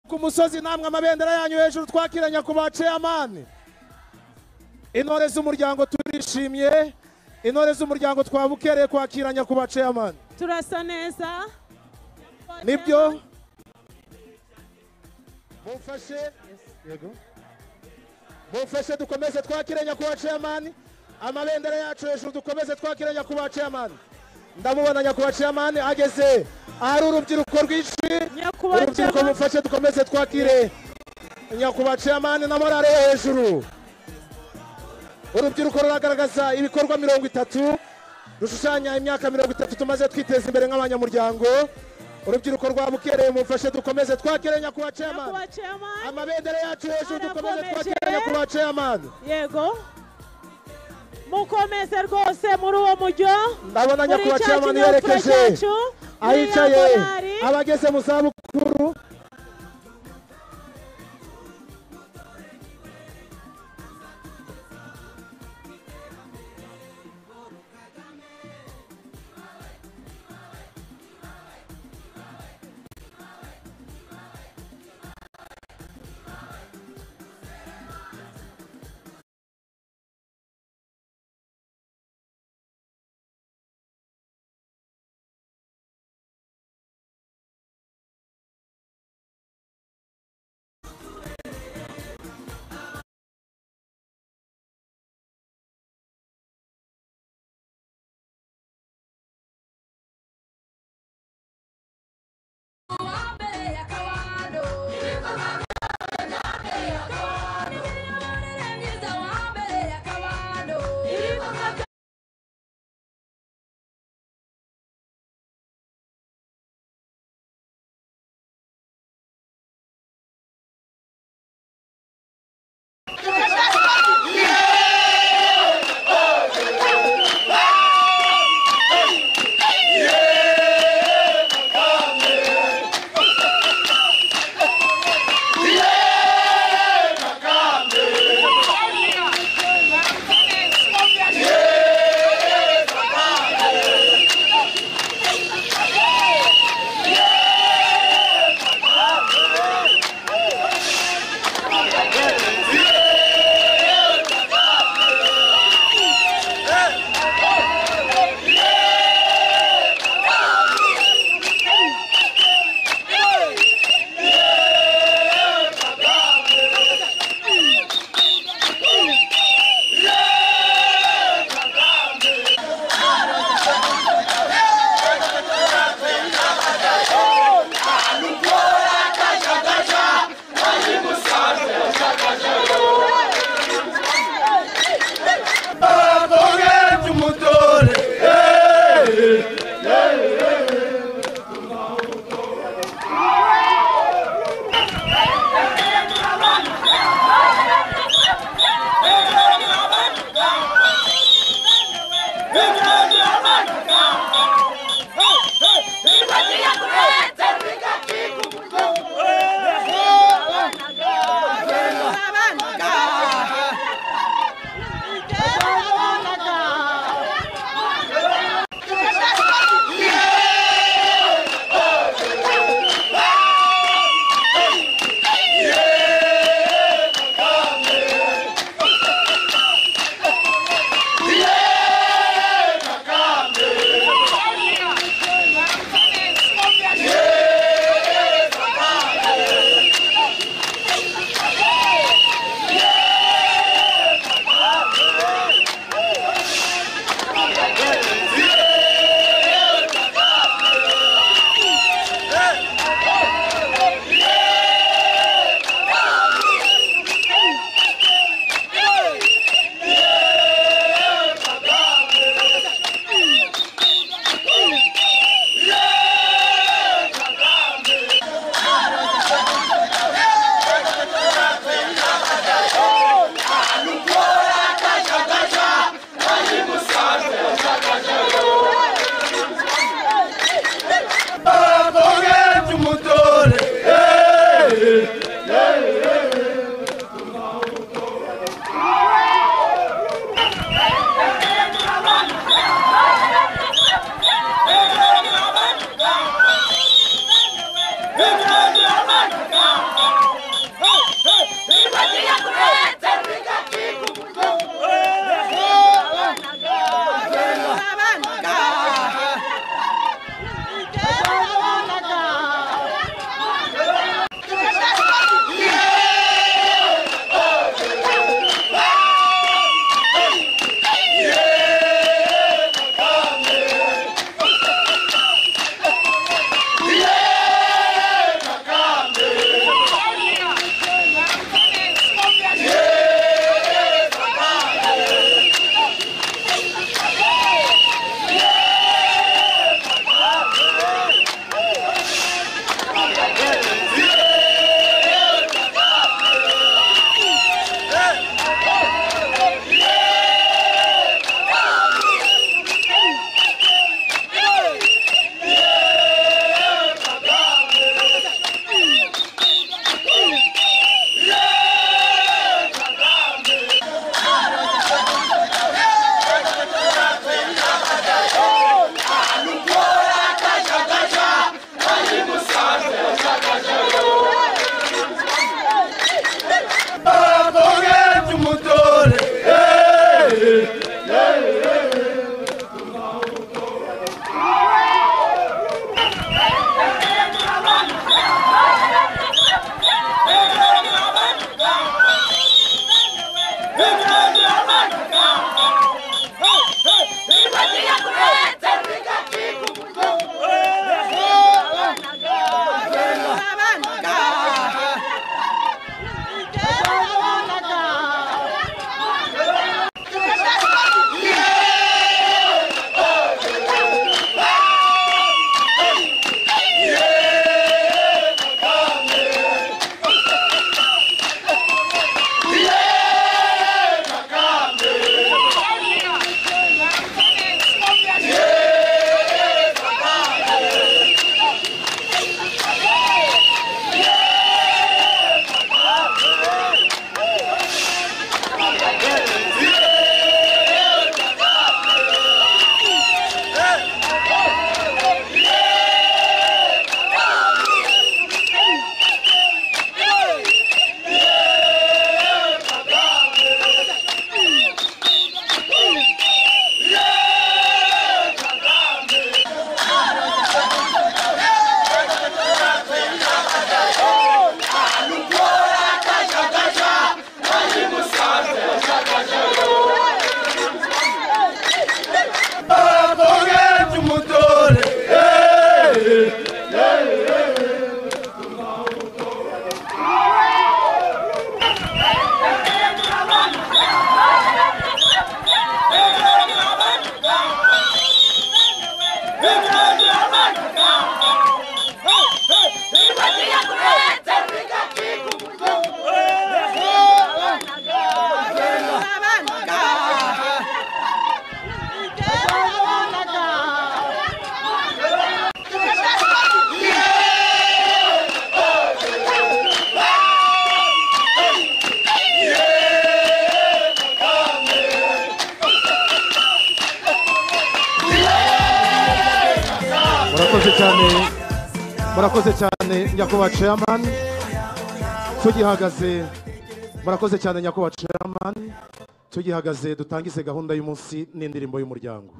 ku musozi namwe amabendera yanyu hejuru twakira nyakubahwa ceyamani intore z'umuryango turishimye intore z'umuryango twabukereye kwakira nyakubahwa ceyamani turasa neza nibyo mufashe yego mufashe dukomeze twakire nyakubahwa ceyamani amabendera yacu hejuru dukomeze twakire nyakubahwa ceyamani ndamubona nyakubahwa ceyamani ageze ahari urubyiruko rwinshi nyakubahwa urubyiruko Chairman, mufashe dukomeze twakire nyakubahwa ceyamani na morale yo hejuru urubyiruko ruragaragaza ibikorwa mirongo itatu rushushanya imyaka mirongo itatu tumaze twiteza imbere nk'abanyamuryango urubyiruko rwabukereye mufashe dukomeze twakire nyakubahwa ceyamani nyakubahwa chairman amabendera yacu hejuru dukomeze Arakomeje. twakire nyakubahwa ceyamani yego mukomeze rwose muri uwo mujyo ndabona muri nyakubahwa cya ceyamani kinyabupfura yerekeje cyacu ahicaye muri Yamadari. abageze mu zabukuru Abagenzi umutore abagenzi umutore murakoze cyane nyakubahwa chairman tugihagaze murakoze cyane nyakubahwa chairman tugihagaze dutangize gahunda y'umunsi n'indirimbo y'umuryango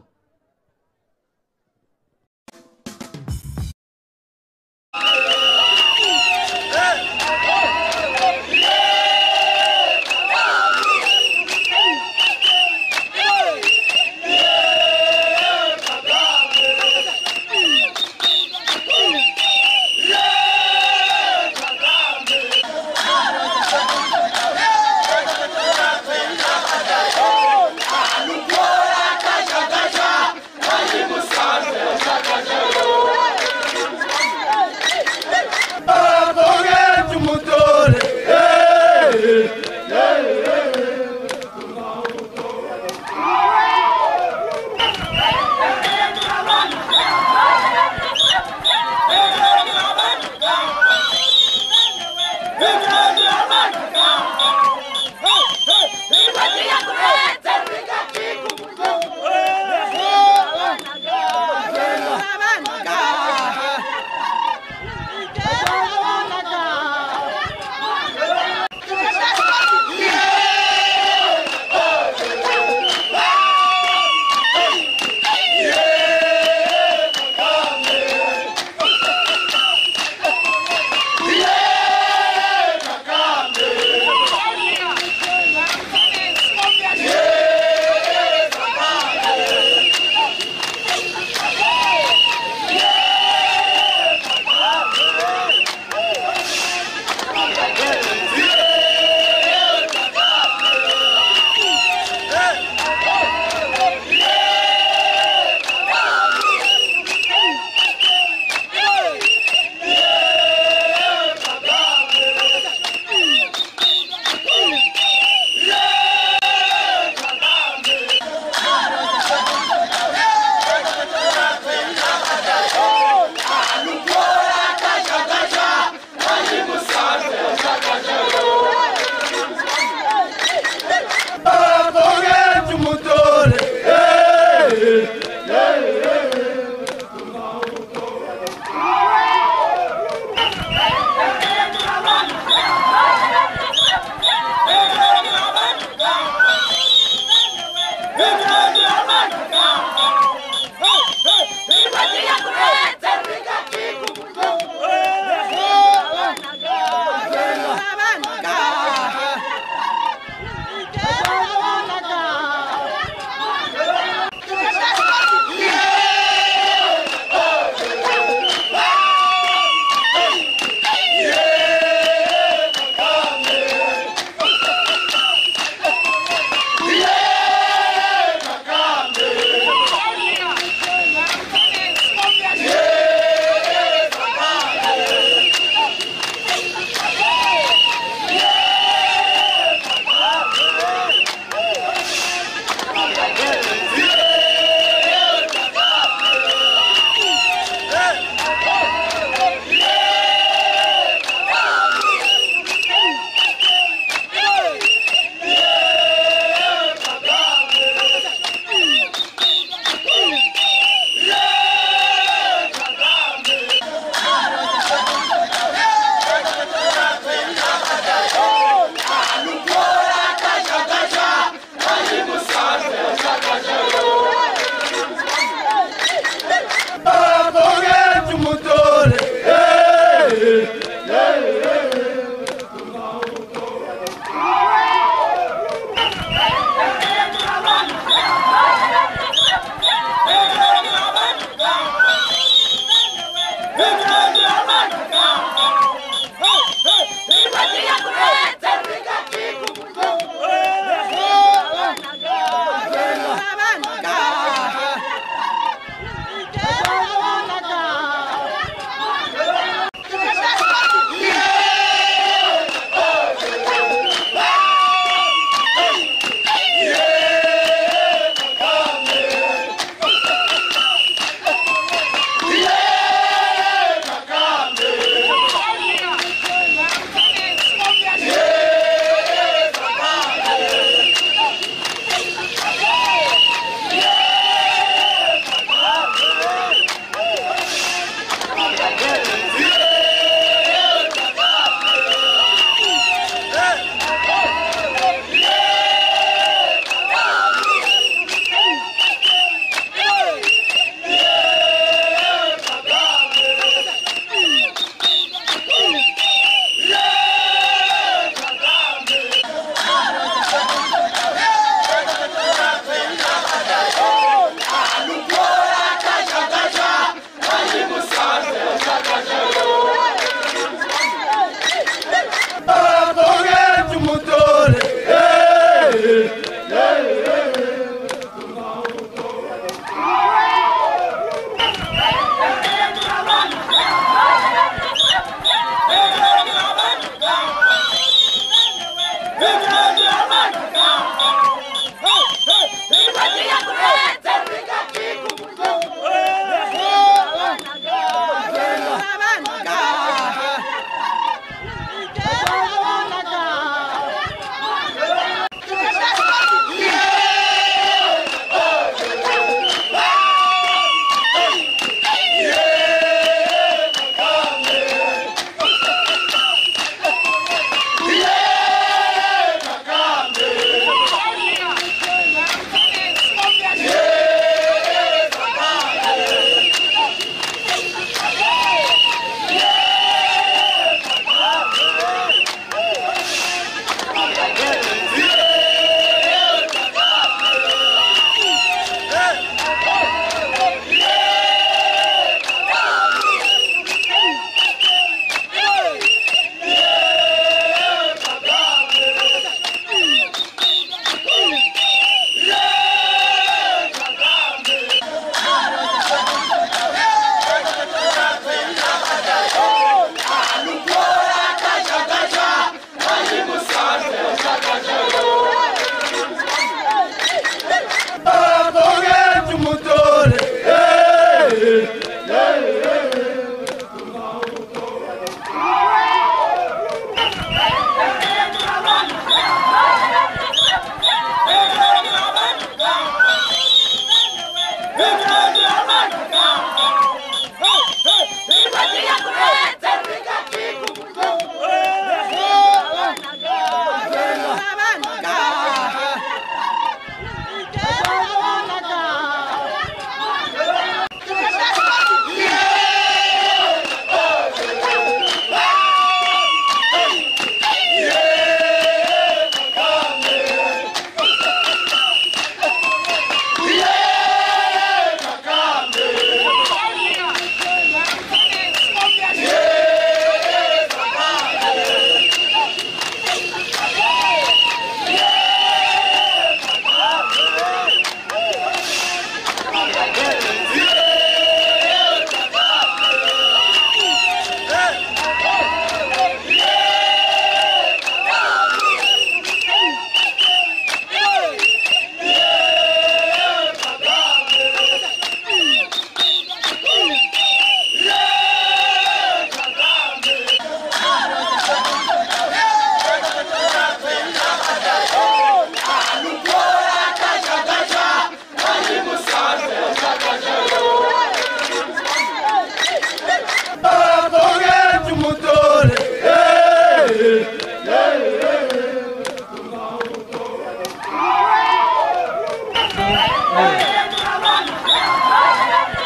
abakobwa cy'umutore Kagame!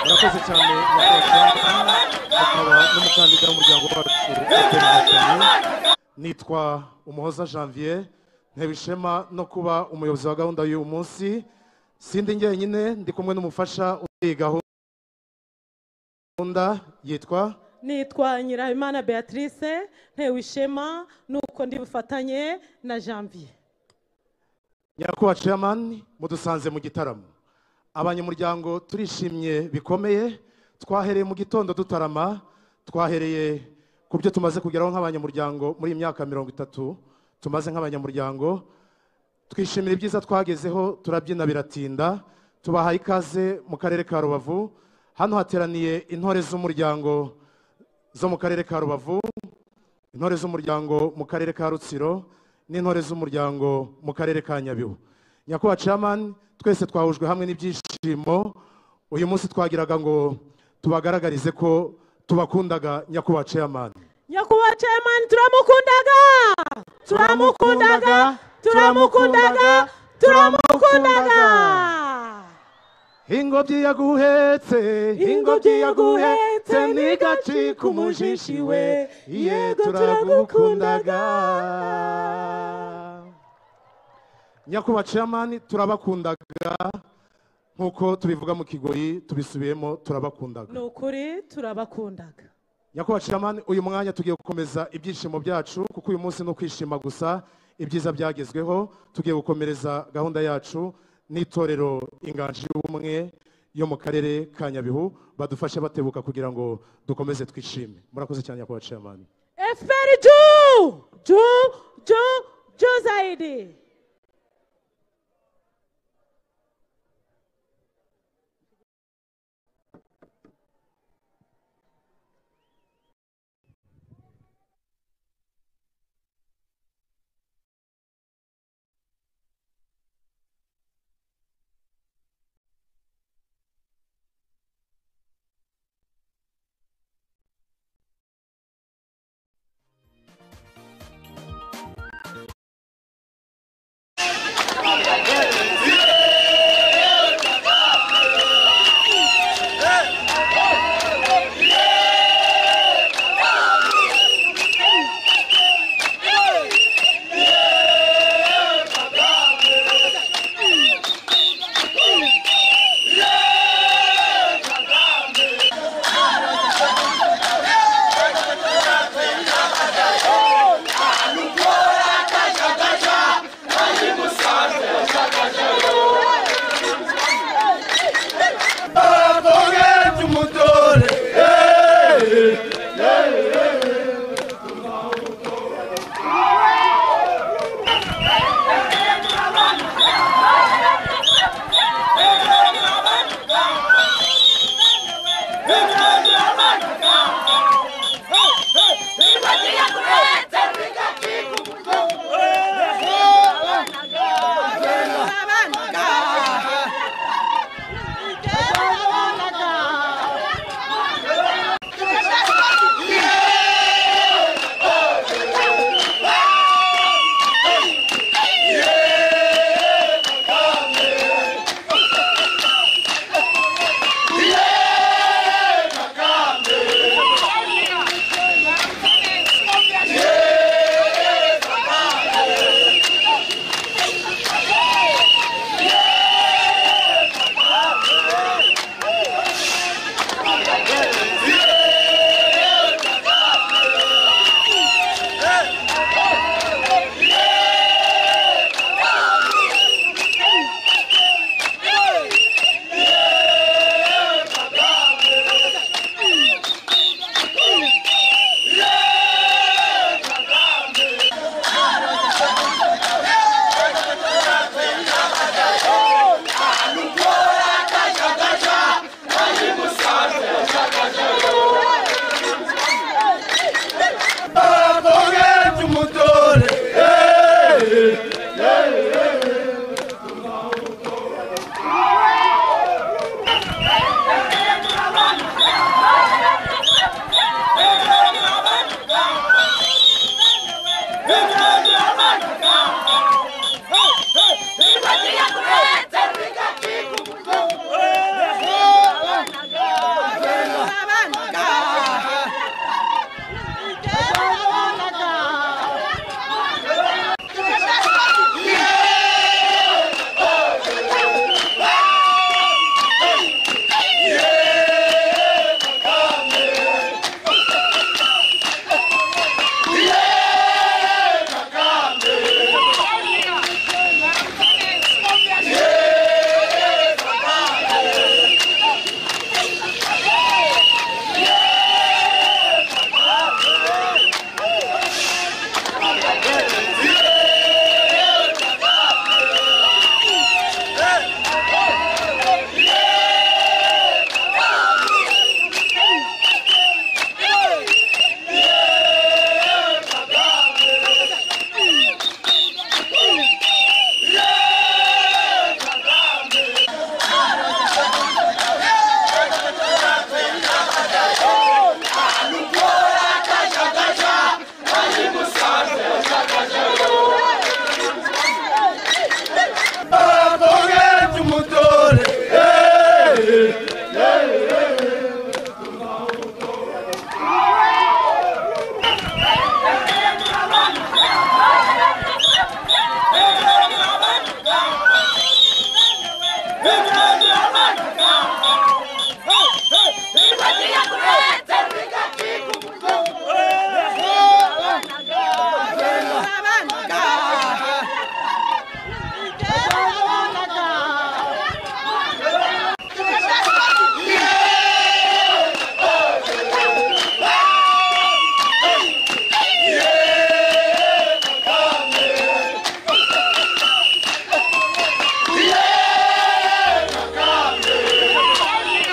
murakoze cyane murakoze akaba n'umukandida w'umuryango wacu Efuperi Inkotanyi. nitwa umuhoza janvier ntebe ishema no kuba umuyobozi wa gahunda y'uyu munsi sindi njyenyine ndi kumwe n'umufasha uri iyi gahunda yitwa nitwa nyirahimana beatrice ntewe ishema nuko ndi bufatanye na janvier nyakubahwa chairman mudusanze mu gitaramo abanyamuryango turishimye bikomeye twahereye mu gitondo dutarama twahereye ku byo tumaze kugeraho nk'abanyamuryango muri iyi myaka mirongo itatu tumaze nk'abanyamuryango twishimira ibyiza twagezeho turabyina biratinda tubahaye ikaze mu karere ka rubavu hano hateraniye intore z'umuryango zo mu karere ka rubavu intore z'umuryango mu karere ka rutsiro n'intore z'umuryango mu karere ka nyabihu nyakubahwa chairman twese twahujwe hamwe n'ibyishimo uyu munsi twagiraga ngo tubagaragarize ko tubakundaga nyakubahwa chairman nyakubahwa chairman turamukundaga turamukundaga turamukundaga turamukundaga ingobyi yaguhetse ingobyi yaguhetse n'igaci ku mujishi we yego turagukundaga nyakubahwa chairman turabakundaga nk'uko tubivuga mu kigoyi tubisubiyemo turabakundaga ni ukuri turabakundaga nyakubahwa chairman uyu mwanya tugiye gukomeza ibyishimo byacu kuko uyu munsi ni ukwishima gusa ibyiza byagezweho tugiye gukomereza gahunda yacu n'itorero inganji y'ubumwe yo mu karere ka nyabihu badufashe batebuka kugira ngo dukomeze twishime murakoze cyane nyakubahwa chairman efuperi juu juu juu juu zaidi Akonge tumutore.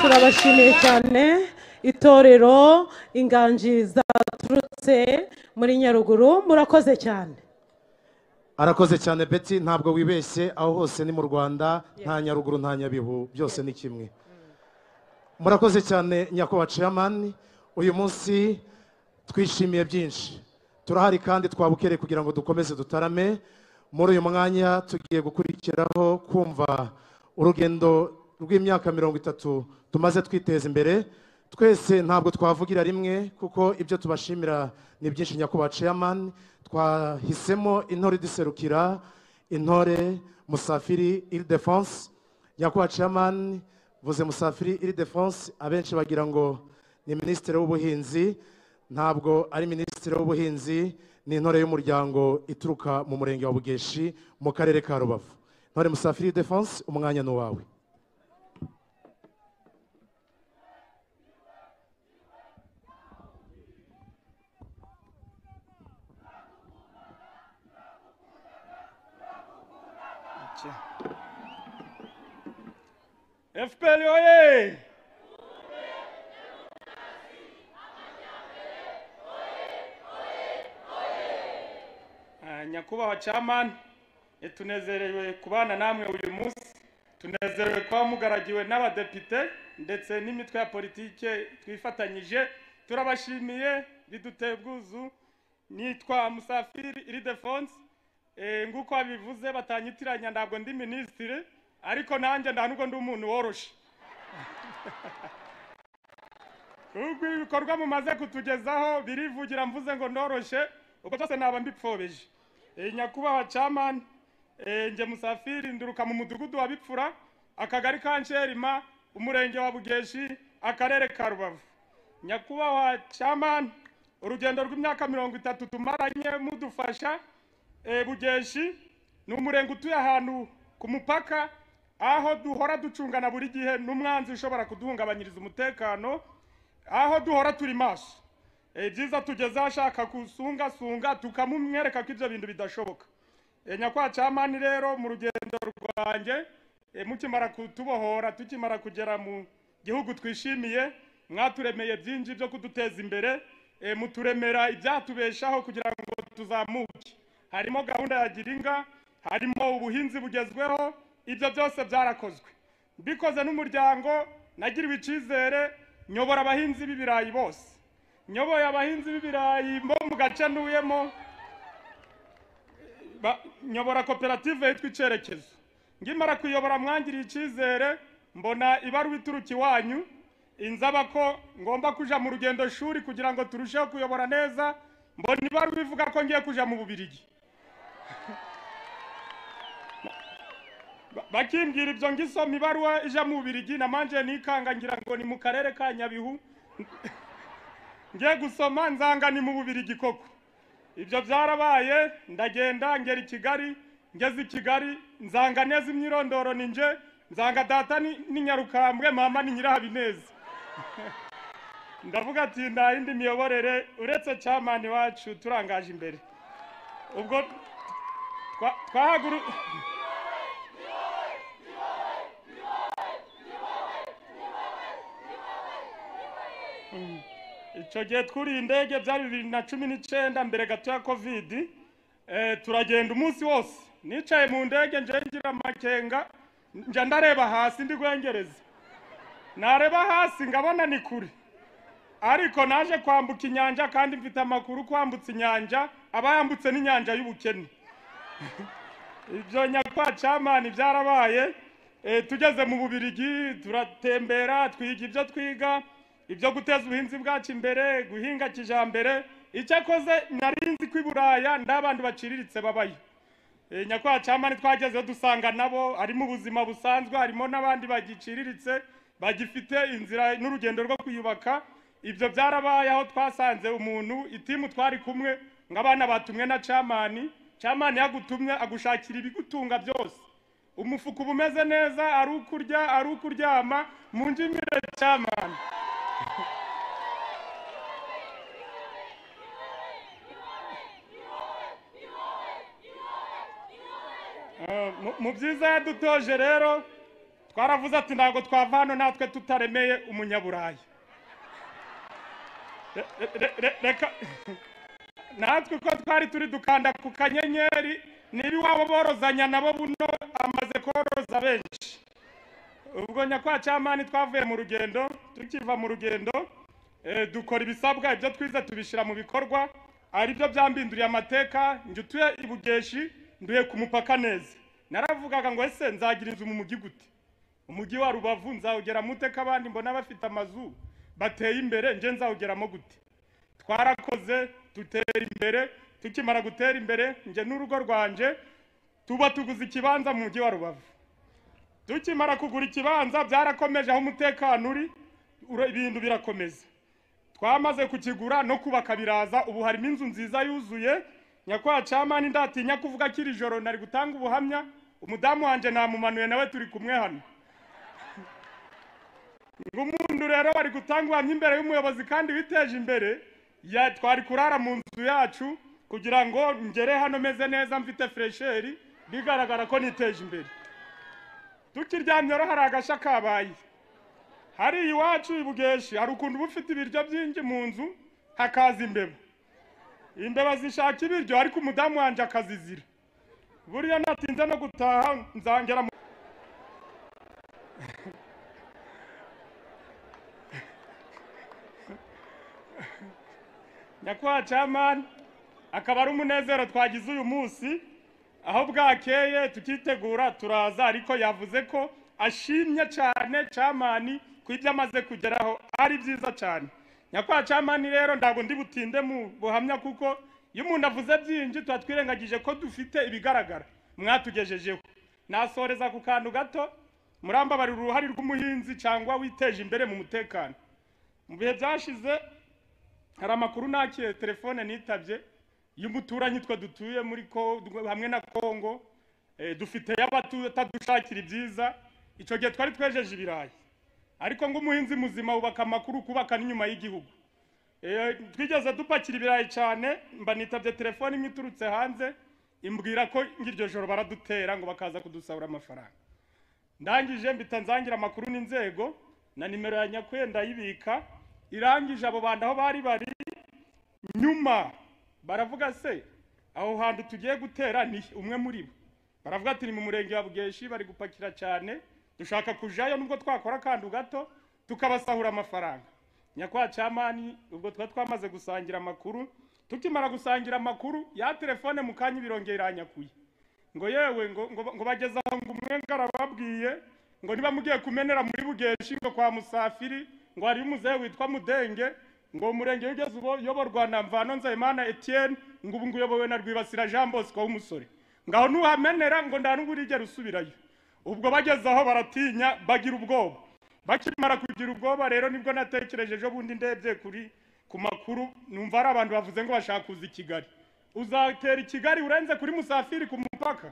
turabashimiye cyane itorero inganji zaturutse muri nyaruguru murakoze cyane arakoze cyane beti ntabwo wibeshye aho hose ni mu rwanda nta nyaruguru nta nyabihu byose ni kimwe murakoze cyane nyakubahwa ceyamani uyu munsi twishimiye byinshi turahari kandi twabukereye kugira ngo dukomeze dutarame muri uyu mwanya tugiye gukurikiraho kumva urugendo rw'imyaka mirongo itatu tumaze twiteza imbere twese ntabwo twavugira rimwe kuko ibyo tubashimira ni byinshi nyakubahwa ceyamani twahisemo intore iduserukira intore musafiri iri defanse nyakubahwa ceyamani vuze musafiri iri defanse abenshi bagira ngo ni minisitiri w'ubuhinzi ntabwo ari minisitiri w'ubuhinzi ni intore y'umuryango ituruka mu murenge wa bugeshi mu karere ka rubavu intore musafiri iri defanse umwanya ni uwawe FPL oye! Ah, nyakubahwa chairman eh, tunezerewe kubana namwe uyu munsi tunezerewe kuba mugaragiwe n'abadepite ndetse n'imitwe ya politike twifatanyije turabashimiye biduteye ubwuzu nitwa musafiri iridefonse eh, nguko babivuze batanyitiranya ntabwo ndi minisitiri ariko nanjye nta nubwo ndi umuntu woroshe ubwo ibikorwa mumaze kutugezaho birivugira mvuze ngo ndoroshe ubwo byose naba mbipfobije Eh, nyakubahwa camani nge musafiri nduruka mu mudugudu wa bipfura akagari ka nsherima umurenge wa bugeshi akarere ka rubavu nyakubahwa camani urugendo rw'imyaka mirongo itatu tumaranye mudufasha eh, bugeshi ni umurenge utuye ahantu ku mupaka aho duhora ducungana buri gihe n'umwanzi ushobora kuduhungabanyiriza umutekano aho duhora turi maso Eh, byiza tugeze ashaka kusungasunga tukamumwereka ko ibyo bintu bidashoboka Eh, nyakubahwa camani rero mu rugendo rwanjye eh, mukimara kutubohora tukimara kugera mu gihugu twishimiye mwaturemeye byinshi byo kuduteza imbere eh, muturemera ibyatubeshaho kugira ngo tuzamuke harimo gahunda ya giringa harimo ubuhinzi bugezweho ibyo byose byarakozwe mbikoze n'umuryango nagiriwe icyizere nyobora abahinzi b'ibirayi bose nyoboye abahinzi b'ibirayi bo mu gace ntuyemo Ba- nyobora koperative yitwa icyerekezo ngimara kuyobora mwangiriye icyizere mbona ibaruwa ituruka iwanyu inzaba ko ngomba kuja mu rugendo shuri kugira ngo turusheho kuyobora neza mbona ibaruwa ivuga ko ngiye kuja mu bubirigi Ba- bakimbwira ibyo ngisoma ibaruwa ija mu bubirigi namanje nikanga ngira ngo ni mu karere ka nyabihu ngiye gusoma nzanga ni mu bubirigi koko ibyo byarabaye ndagenda ngera i kigali ngeze i kigali nzanga neza imyirondoro ni nje nzanga data ni ni nyarukambwe mama ni nyirahabineza ndavuga ati nta yindi miyoborere uretse cyamani wacu turangaje imbere ubwo twa- twahaguru Mm. icyo gihe twuriye indege byari bibiri na cumi n'icyenda mbere gato ya kovidi Eh, turagenda umunsi wose nicaye mu ndege nje ngira amakenga njya ndareba hasi ndi guhengereza nareba hasi ngabona ni kure ariko naje kwambuka inyanja kandi mfite amakuru kwambutsa inyanja abayambutse n'inyanja y'ubukene ibyo nyakwa camani byarabaye Eh, tugeze mu bubirigi turatembera twiga ibyo twiga ibyo guteza ubuhinzi bwacu imbere guhinga kijambere icyakoze nari nzi ko i buraya nta bantu baciriritse babayo Eh, nyakwa camani twagezeyo dusanga nabo harimo ubuzima busanzwe harimo n'abandi bagiciriritse bagifite inzira n'urugendo rwo kwiyubaka ibyo byarabaye aho twasanze umuntu itimu twari kumwe ng'abana batumwe na camani camani yagutumye agushakira ibigutunga byose umufuka uba umeze neza ari ukurya ari ukuryama mu ndimire camani Eh, mu- mu byiza yadutoje rero twaravuze ati ntabwo twava hano natwe tutaremeye umunyaburayi Re- re- re- reka natwe uko twari turi dukanda ku kanyenyeri niba iwabo borozanya nabo buno amaze koroza benshi ubwo nyakwa camani twavuye mu rugendo tukiva mu rugendo eh, dukora ibisabwa ibyo twize tubishyira mu bikorwa ari byo byambinduriye amateka njye utuye i bugeshi nduye ku mupaka neza naravugaga ngo ese nzagira inzu mu mugi gute umujyi wa rubavu nzawugeramo ute ko abandi mbona bafite amazu bateye imbere njye nzawugeramo gute twarakoze dutera imbere tukimara gutera imbere njye n'urugo rwanje tuba tuguze ikibanza mu mujyi wa rubavu tukimara kugura ikibanza byarakomeje aho umutekano uri ura- ibintu birakomeza twamaze kukigura no kubaka biraza ubu harimo inzu nziza yuzuye nyakwa camani ndatinya kuvuga kiri joro nari gutanga ubuhamya umudamu wanjye namumanuye nawe turi kumwe hano umuntu rero bari gutanga ubuhamya imbere y'umuyobozi kandi witeje imbere ya twari kurara mu nzu yacu kugira ngo ngere hano meze neza mfite furesheri bigaragara ko niteje imbere tukiryamyeho hari agashya kabaye hari iwacu i bugeshi hari ukuntu uba ufite ibiryo byinshi mu nzu hakaza imbeba imbeba zishaka ibiryo ariko umudamu wanjye akazizira buriya natinze no gutaha nzangera mu nyakubahwa camani akaba ari umunezero twagize uyu munsi aho bwakeye tukitegura turaza ariko yavuze ko ashimye cyane camani ku ibyo amaze kugeraho ari byiza cyane nyakwa camani rero ntabwo ndi butinde mu buhamya kuko iyo umuntu avuze byinshi tuba twirengagije ko dufite ibigaragara mwatugejejeho nasoreza ku kantu gato murambabarira uruhare rw'umuhinzi cyangwa witeje imbere mu mutekano mu bihe byashize hari amakuru nakiye telefone nitabye y'umuturanyi twe dutuye muri ko hamwe na kongo eh, dufite y'abatadushakira ibyiza icyo gihe twari twejeje ibirayi ariko ng'umuhinzi muzima wubaka amakuru kubaka n'inyuma y'igihugu Eh, twigeze dupakira ibirayi cyane mba nitabye telefone imwe iturutse hanze imbwira ko ng'iryo joro baradutera ngo bakaza kudusabura amafaranga ndangije mbita nzangira amakuru n'inzego na nimero ya nyakwe ndayibika irangije abo bantu aho bari bari nyuma baravuga se aho hantu tugiye gutera ni he?" umwe muri bo baravuga ati ni mu murenge wa bugeshi bari gupakira cyane dushaka kujayo nubwo twakora akantu gato tukabasahura amafaranga nyakwa camani ubwo tuba twamaze gusangira amakuru tukimara gusangira amakuru ya telefone mu kanya ibirongera iranyakuye ngo yewe ngo ngo- ngo bageze aho ngo umwe arababwiye ngo niba mugiye kumenera muri bugeshi ngo kwa musafiri ngo hari umuzehe witwa mudenge ngo umurenge ugeze ubo uyoborwa na mvano nzayimana etienne ngo ubu nguyobowe na rwibasira jean bosco w'umusore ngaho nuhamenera ngo nta n'ubwo urigera usubirayo ubwo bageze aho baratinya bagira ubwoba bakimara kugira ubwoba rero nibwo natekereje ejo bundi ndebye kuri ku makuru numva ari abantu bavuze ngo bashaka kuza i kigali uzatera i kigali urenze kuri musafiri ku mupaka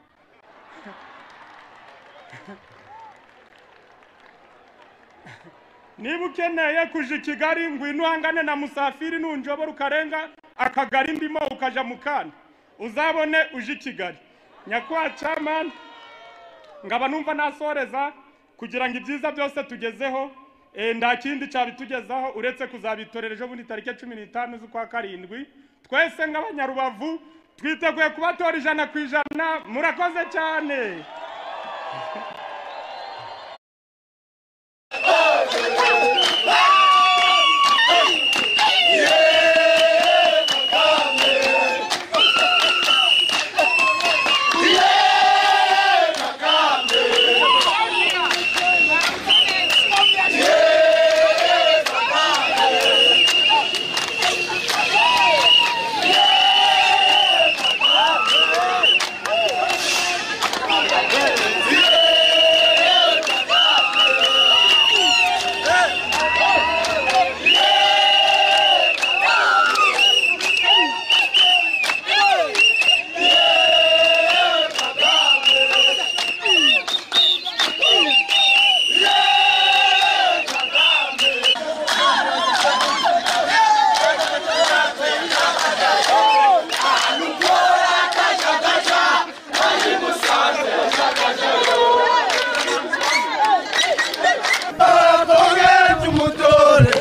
niba ukeneye kuja i kigali ngwino uhangane na musafiri nunjobora ukarenga akagari ndimo ukaja mu kandi uzabone uje i kigali nyakubahwa camani ngaba numva nasoreza kugira ngo ibyiza byose tugezeho eh, nta kindi cyabitugezaho uretse kuzabitorera ejo bundi tariki cumi n'itanu z'ukwa karindwi twese nk'abanyarubavu twiteguye kubatora ijana ku ijana murakoze cyane bakogeje umutore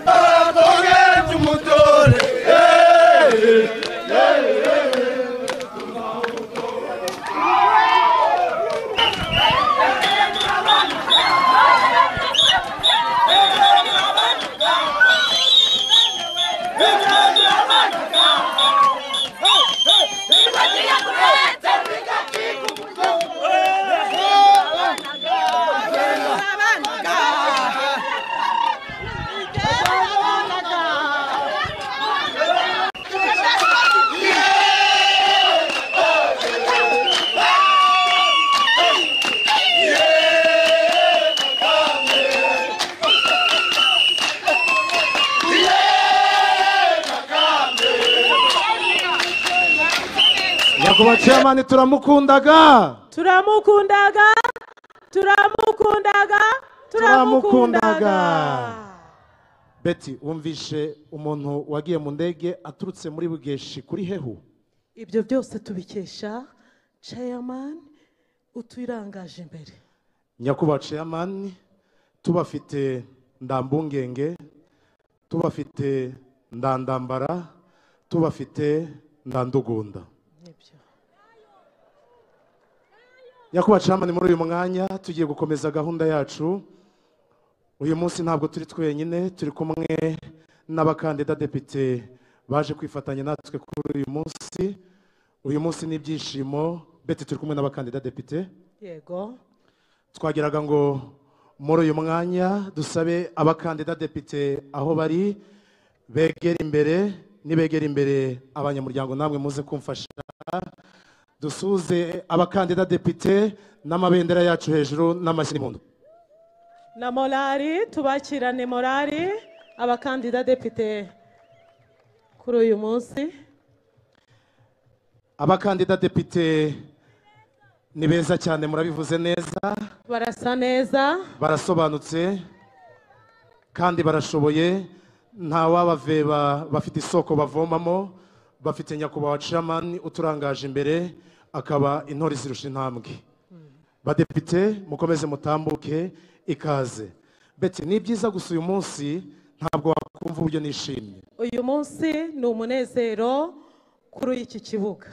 bakogeje umutore nyakubahwa chairman turamukundaga turamukundaga turamukundaga Turamukundaga. turamukundaga beti wumvishe umuntu wagiye mu ndege aturutse muri bugeshi kuri hehu ibyo byose tubikesha chairman uturangaje imbere nyakubahwa chairman tubafite ndambungenge tubafite ndandambara tubafite ndandugunda nibyo nyakubahwa camani muri uyu mwanya tugiye gukomeza gahunda yacu uyu munsi ntabwo turi twenyine turi kumwe n'abakandida depite baje kwifatanya natwe kuri uyu munsi uyu munsi ni ibyishimo beti turi kumwe n'abakandida depite yego twagiraga ngo muri uyu mwanya dusabe abakandida depite aho bari begera imbere nibegera imbere abanyamuryango namwe muze kumfasha dusuze abakandida depite n'amabendera yacu hejuru n'amashyi n'impundu na morali tubakirane morali abakandida depite kuri uyu munsi abakandida depite ni beza cyane murabivuze neza barasa neza barasobanutse kandi barashoboye nta wabaveba bafite isoko bavomamo bafite nyakubahwa camani uturangaje imbere akaba intore zirusha intambwe badepite mukomeze mutambuke ikaze beti ni byiza gusa uyu munsi ntabwo wakumva uburyo nishimye uyu munsi ni umunezero kuri iki kibuga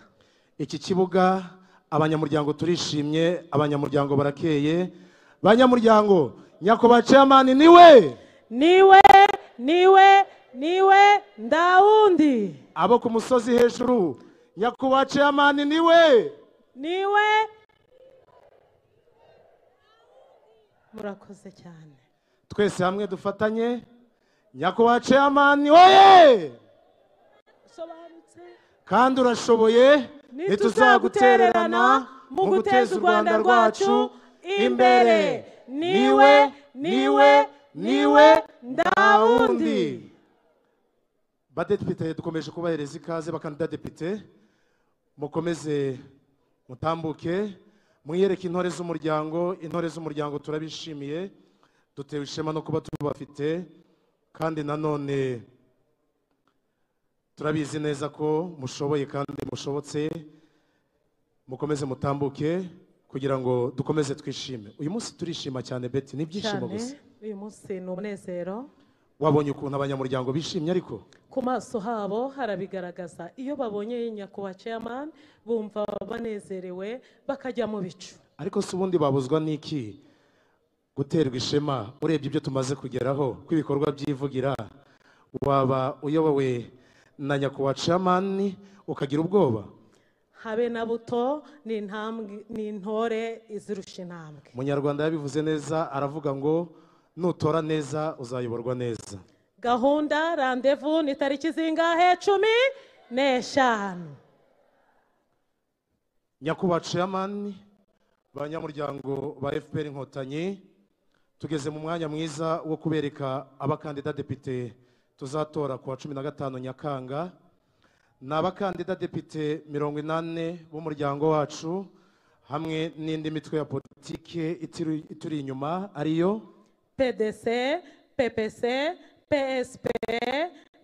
iki kibuga abanyamuryango turishimye abanyamuryango barakeye banyamuryango nyakubahwa chairman niwe niwe niwe niwe ndawundi abo ku musozi hejuru nyakubahwa chairman niwe niwe murakoze cyane twese hamwe dufatanye nyakubahwa chairman oye usobanutse kandi urashoboye ntituzagutererana mu guteza u rwanda rwacu imbere niwe niwe niwe ndawundi badepite dukomeje kubahereza ikaze bakandida depite mukomeze mutambuke mwiyereke intore z'umuryango intore z'umuryango turabishimiye dutewe ishema no kuba tubafite kandi nanone turabizi neza ko mushoboye kandi mushobotse mukomeze mutambuke kugira ngo dukomeze twishime uyu munsi turishima cyane beti ni ibyishimo cyane gusa uyu munsi ni umunezero wabonye ukuntu abanyamuryango bishimye ariko ku maso habo harabigaragaza iyo babonye nyakubahwa chairman bumva banezerewe bakajya mu bicu ariko si ubundi babuzwa n'iki guterwa ishema urebye ibyo tumaze kugeraho kw'ibikorwa by'ivugira waba uyobowe na nyakubahwa camani ukagira ubwoba habe na buto ni intambwe ni intore izirusha intambwe umunyarwanda yabivuze neza aravuga ngo nutora neza uzayoborwa neza gahunda randevu ni tariki zingahe cumi n'eshanu nyakubahwa chairman banyamuryango ba fpr inkotanyi tugeze mu mwanya mwiza wo kubereka abakandida depite tuzatora ku wa cumi na gatanu nyakanga ni abakandida depite mirongo inani b'umuryango wacu hamwe n'indi mitwe ya politike itiri- ituri inyuma ariyo pdc ppc psp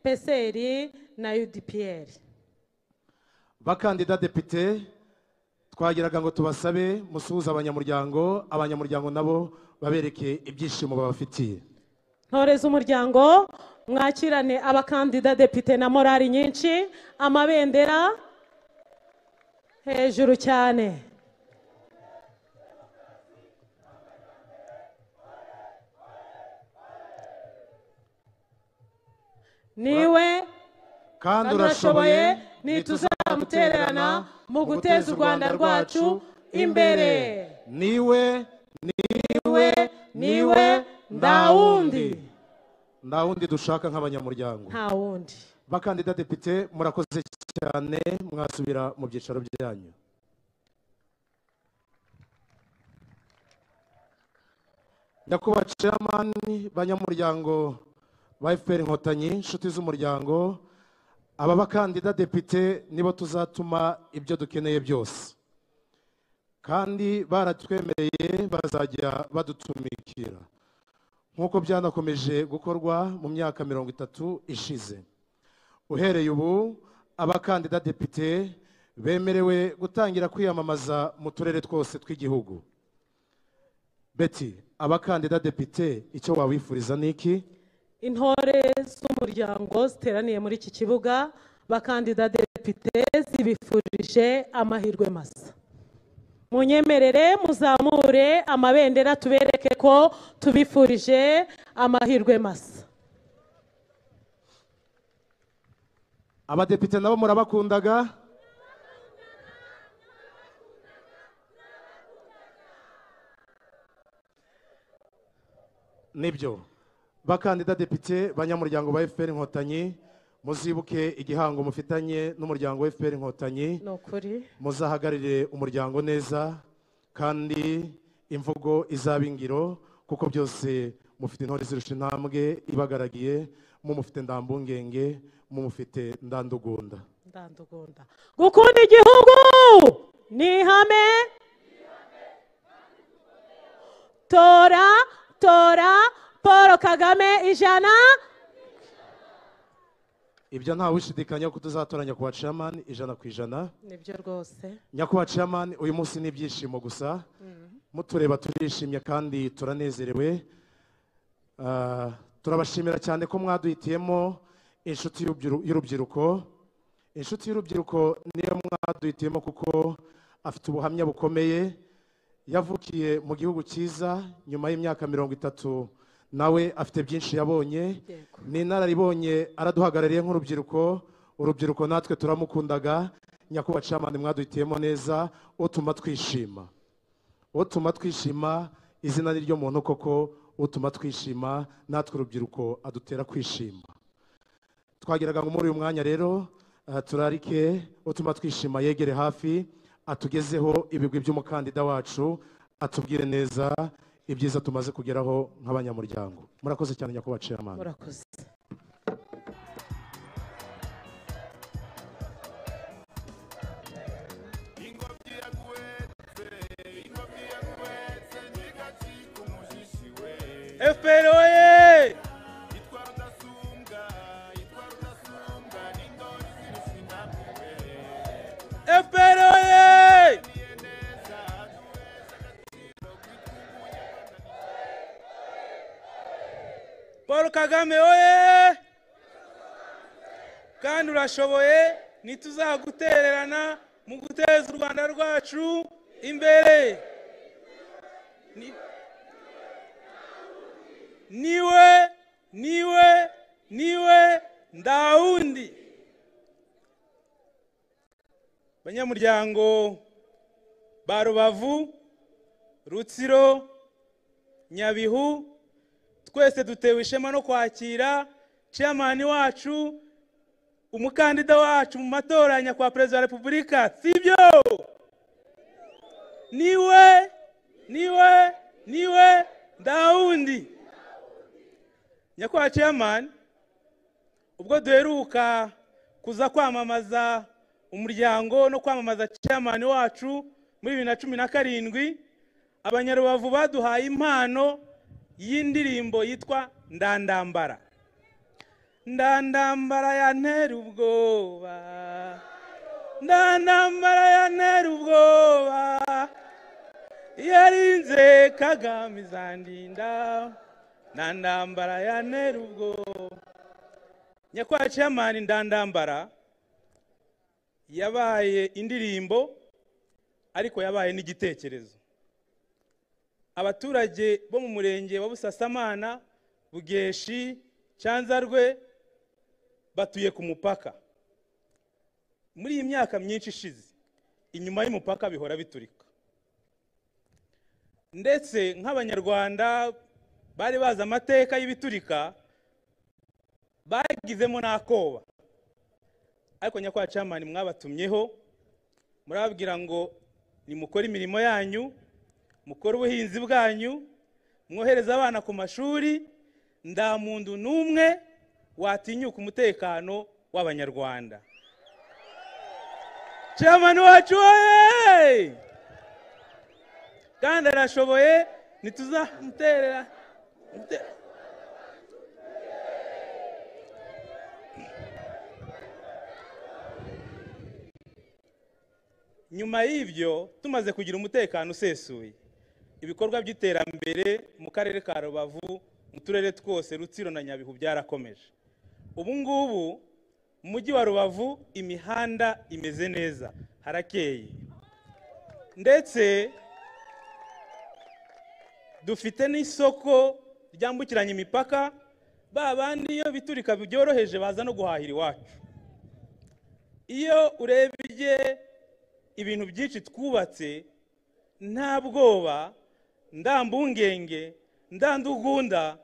pcr na udpr bakandida depite twagiraga ngo tubasabe musuhuze abanyamuryango abanyamuryango nabo babereke ibyishimo babafitiye ntore z'umuryango mwakirane abakandida depite na morali nyinshi amabendera hejuru cyane niwe kandi urashoboye urashoboye ntituzamutererana mu guteza u rwanda rwacu imbere niwe niwe niwe ndawundi ndawundi dushaka nk'abanyamuryango nta wundi bakandida depite murakoze cyane mwasubira mu byicaro byanyu nyakubahwa chairmani banyamuryango ba fpr inkotanyi inshuti z'umuryango aba bakandida depite nibo tuzatuma ibyo dukeneye byose kandi baratwemereye bazajya badutumikira nk'uko byanakomeje gukorwa mu myaka mirongo itatu ishize uhereye ubu abakandida depite bemerewe gutangira kwiyamamaza mu turere twose tw'igihugu beti abakandida depite icyo wabifuriza ni iki intore z'umuryango ziteraniye muri iki kibuga bakandida depite zibifurije amahirwe masa munyemerere muzamure amabendera tubereke ko tubifurije amahirwe masa abadepite nabo murabakundaga nibyo bakandida depite banyamuryango ba fpr inkotanyi muzibuke igihango mufitanye n'umuryango wa fpr inkotanyi ni ukuri muzahagarire umuryango neza kandi imvugo izaba ingiro kuko byose mufite intore zirusha intambwe ibagaragiye mumufite ndambungenge mumufite ndandugunda ndandugunda gukunda igihugu ni ihame tora tora paul kagame ijana ibyo ntawe ushidikanya ko tuzatoranya kuwa chairman ijana ku ijana nibyo rwose nyakubahwa chairman uyu munsi ni ibyishimo gusa mutureba turishimye kandi turanezerewe Ah, turabashimira cyane ko mwaduhitiyemo inshuti y'urubyiru- y'urubyiruko inshuti y'urubyiruko niyo mwaduhitiyemo kuko afite ubuhamya bukomeye yavukiye mu gihugu cyiza nyuma y'imyaka mirongo itatu nawe afite byinshi yabonye Yego. ni inararibonye araduhagarariye nk'urubyiruko urubyiruko natwe turamukundaga nyakubahwa camani mwaduhitiyemo neza utuma twishima utuma twishima izina ni ryo muntu koko utuma twishima natwe urubyiruko adutera kwishima twagiraga ngo muri uyu mwanya rero eh, turarike utuma twishima yegere hafi atugezeho ibigwi by'umukandida wacu atubwire neza ibyiza tumaze kugeraho nk'abanyamuryango murakoze cyane nyakubahwa chairman murakoze efuperi oye efuperi oye paul kagame oye kandi urashoboye ntituzagutererana mu guteza u rwanda rwacu imbere Ni- niwe niwe niwe ndawundi banyamuryango ba rubavu rutsiro nyabihu twese dutewe ishema no kwakira chairman wacu umukandida wacu mu matora ya nyakubahwa perezida wa repubulika sibyo niwe niwe niwe ndawundi nyakubahwa chairman ubwo duheruka kuza kwamamaza umuryango no kwamamaza chairman wacu muri bibiri na cumi na karindwi abanyarubavu baduhaye impano y'indirimbo yitwa ndandambara ndandambara ya ntera ubwoba ndandambara ya ntera ubwoba yarinze kagame izandinda na ndambara ya nerubwo nyakwa chairman ndandambara yabaye indirimbo ariko yabaye n'igitekerezo abaturage bo mu murenge wa busasamana bugeshi cyanzarwe batuye ku mupaka muri iyi myaka myinshi ishize inyuma y'umupaka bihora biturika ndetse nk'abanyarwanda bari bazi amateka y'ibiturika bagizemo n'akoba ariko nyakwa camani mwabatumyeho murababwira ngo nimukore imirimo yanyu mukore ubuhinzi bwanyu mwohereze abana ku mashuri nta muntu n'umwe watinyuka umutekano w'abanyarwanda camani wacu wowe kandi arashoboye ntituzamuterera mute- nyuma y'ibyo tumaze kugira umutekano usesuye ibikorwa by'iterambere mu karere ka rubavu mu turere twose rutsiro na nyabihu byarakomeje ubu ngubu mu mujyi wa rubavu imihanda imeze neza harakeye ndetse dufite n'isoko ryambukiranya imipaka ba bandi iyo biturika byoroheje baza no guhahira iwacu iyo urebye ibintu byinshi twubatse nta bwoba ndambungenge ndandugunda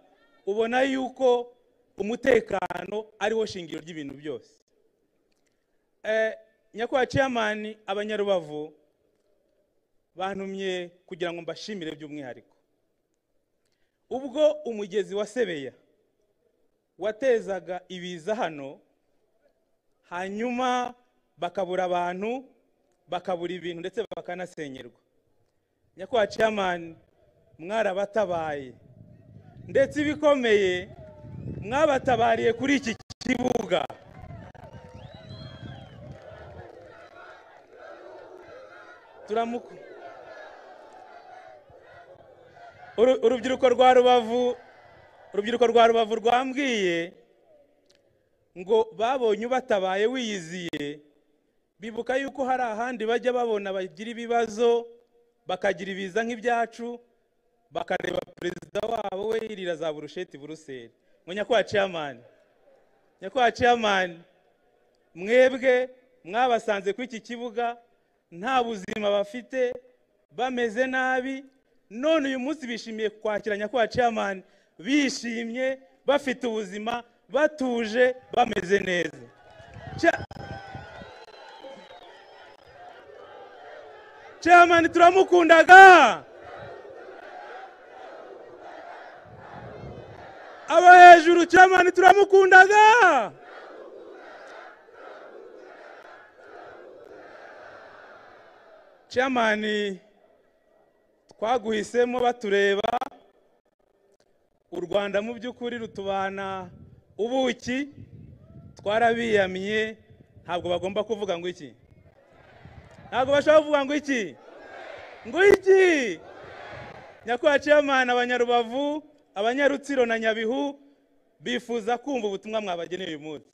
ubona yuko umutekano ariwo shingiro ry'ibintu byose nyakubahwa ciyamani abanyarubavu bantumye kugira ngo mbashimire by'umwihariko ubwo umugezi wa sebeya watezaga ibiza hano hanyuma bakabura abantu bakabura ibintu ndetse bakanasenyerwa nyakubahwa ciyamani mwarabatabaye ndetse ibikomeye mwabatabariye kuri iki kibuga turamuku Uru- urubyiruko rwa rubavu urubyiruko rwa rubavu rwambwiye ngo babonye ubatabaye wiyiziye bibuka yuko hari ahandi bajya babona bagira ibibazo bakagira ibiza nk'ibyacu bakareba perezida wabo we yirira za burusheti buruseli ngo nyakubahwa ciyamani nyakubahwa ciyamani mwebwe mwabasanze kuri iki kibuga nta buzima bafite bameze nabi none uyu munsi bishimiye kwakira nyakubahwa ciyamani bishimye bafite ubuzima batuje bameze neza Cia- ciyamani turamukundaga abo hejuru cyamani turamukundaga cyamani twaguhisemo batureba u rwanda mu by'ukuri rutubana ubuki twarabiyamye ntabwo bagomba kuvuga ngo iki ntabwo bashobora kuvuga ngo iki ngo iki nyakubahwa ciyamani abanyarubavu abanyarutsiro na nyabihu bifuza kumva ubutumwa mwabageneye uyu munsi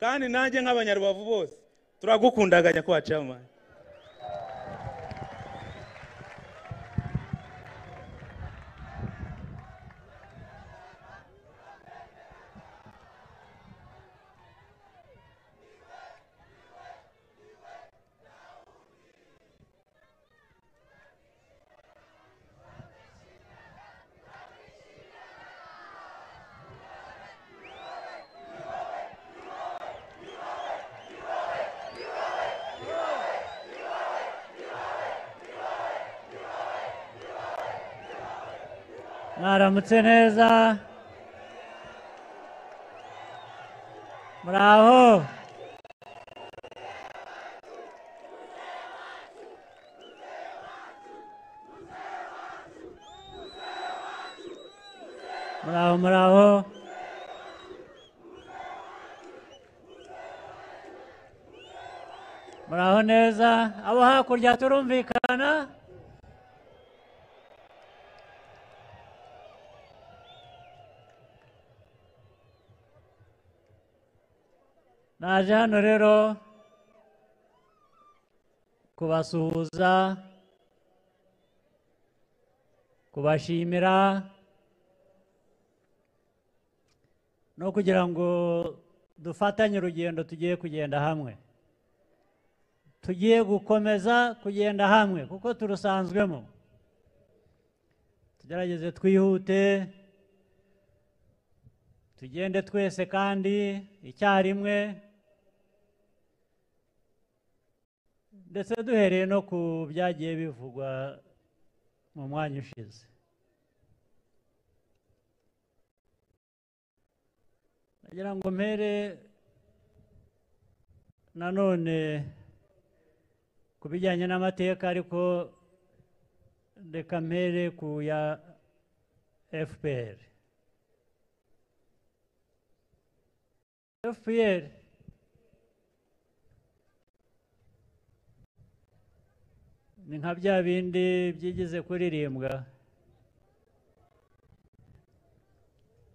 kandi nanjye nk'abanyarubavu bose turagukundaga nyakubahwa ciyamani mwaramutse neza muraho muraho muraho muraho neza abo hakurya turumvikana naje hano rero kubasuhuza kubashimira no kugira ngo dufatanye urugendo tugiye kugenda hamwe tugiye gukomeza kugenda hamwe kuko turusanzwemo tugerageze twihute tugende twese kandi icyarimwe ndetse duhereye no ku byagiye bivugwa mu mwanya ushize nagira ngo mpere nanone ku bijyanye n'amateka ariko reka mpere ku ya fpr FPR ni nka bya bindi byigize kuririmbwa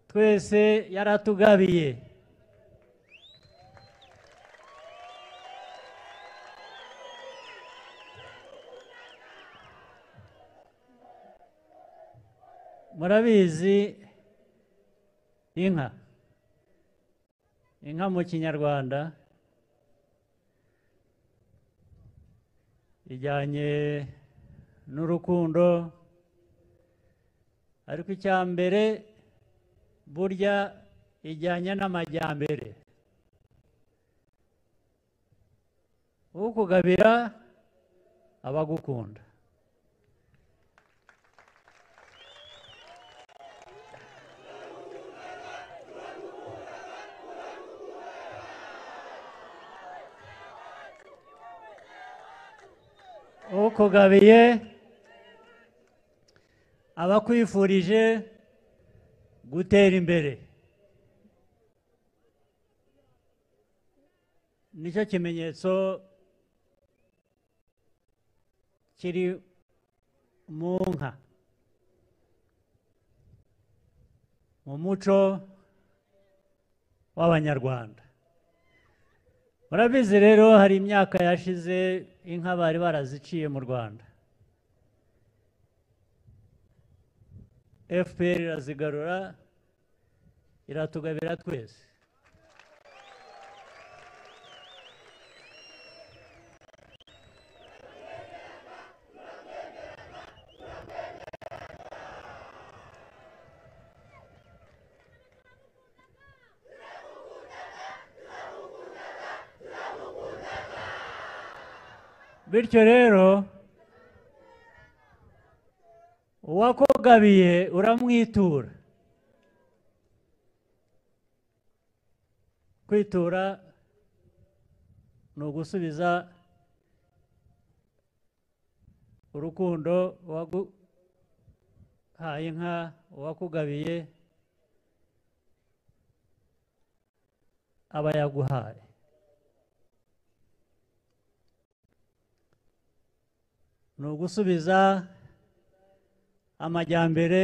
twese yaratugabiye murabizi inka inka mu kinyarwanda ijyanye n'urukundo ariko icya mbere burya ijyanye n'amajyambere ukugabira abagukunda ukugabiye abakwifurije gutera imbere nicyo kimenyetso kiri mu nka mu muco w'abanyarwanda murabizi rero hari imyaka yashize inka bari baraziciye mu rwanda fpr irazigarura iratugabira twese bityo rero uwakugabiye uramwitura kwitura ni ugusubiza urukundo uwaguhaye inka uwakugabiye aba yaguhaye ni ugusubiza amajyambere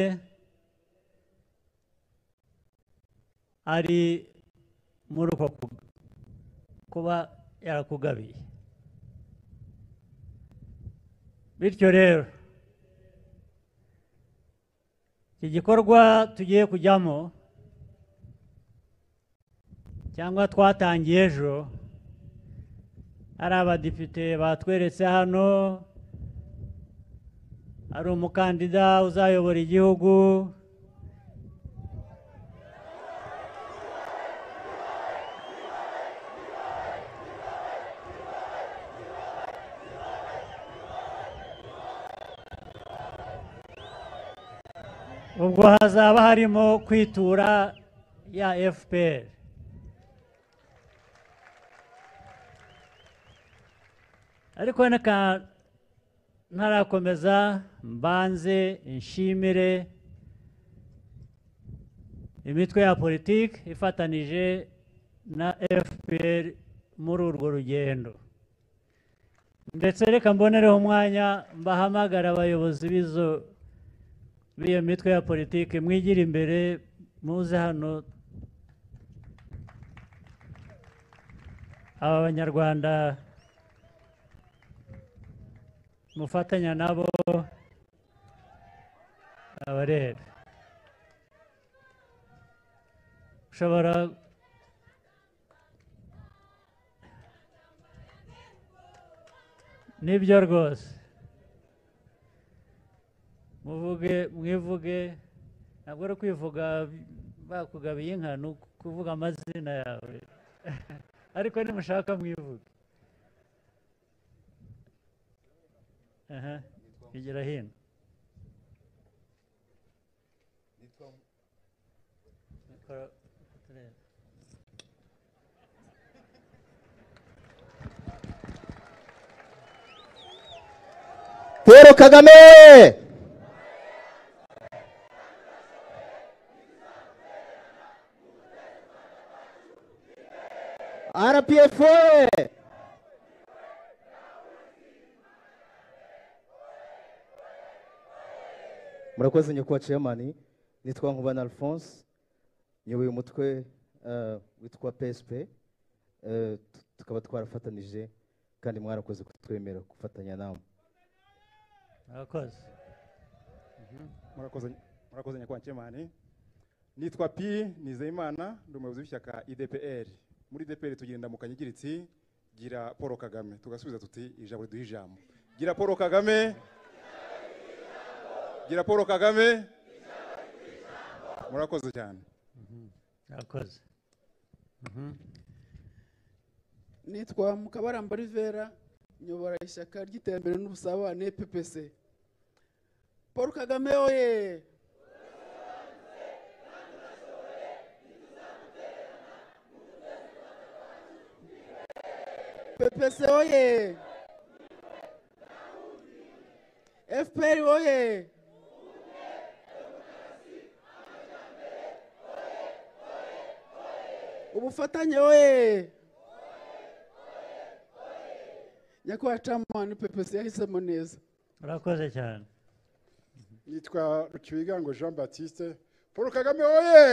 ari muri uko ku- kuba yarakugabiye bityo rero iki gikorwa tugiye kujyamo cyangwa twatangiye ejo hari abadepite batweretse hano hari umukandida uzayobora igihugu ubwo hazaba harimo kwitura ya fpr ariko reka ntarakomeza mbanze nshimire imitwe ya politiki ifatanije na fpr muri urwo rugendo ndetse reka mbonereho umwanya mbahamagara abayobozi b'izo b'iyo mitwe ya politiki mwigire imbere muze hano aba banyarwanda mufatanya nabo abareba ushobora nibyo rwose muvuge mwivuge ntabwo ari kwivuga bakugabiye inka ni ukuvuga amazina yawe ariko nimushaka mwivuge aha bigera hino Mikoro- turebe. Paul Kagame RPF oye murakoze nyakubahwa chairman nitwa nkubana alphonse nyoboye umutwe eh, witwa psp eh, tu- tukaba twarafatanije kandi mwarakoze kutwemera gufatanya namwe murakoze murakoze murakoze nyakubahwa nkemani nitwa pi nizeyimana ndi umuyobozi w'ishyaka idpr muri idpr tugira indamukanyo igira iti gira paul kagame tugasubiza tuti ijambo riduha ijambo gira paul kagame gira paul kagame murakoze cyane murakoze nitwa mukabaramba rivera nyobora ishyaka ry'iterambere n'ubusabane ppc paul kagame oye ppc oye fpr oye ubufatanye oye nyakubahwa camani ppc yahisemo neza murakoze cyane nitwa rukibigango jean baptiste paul kagame oye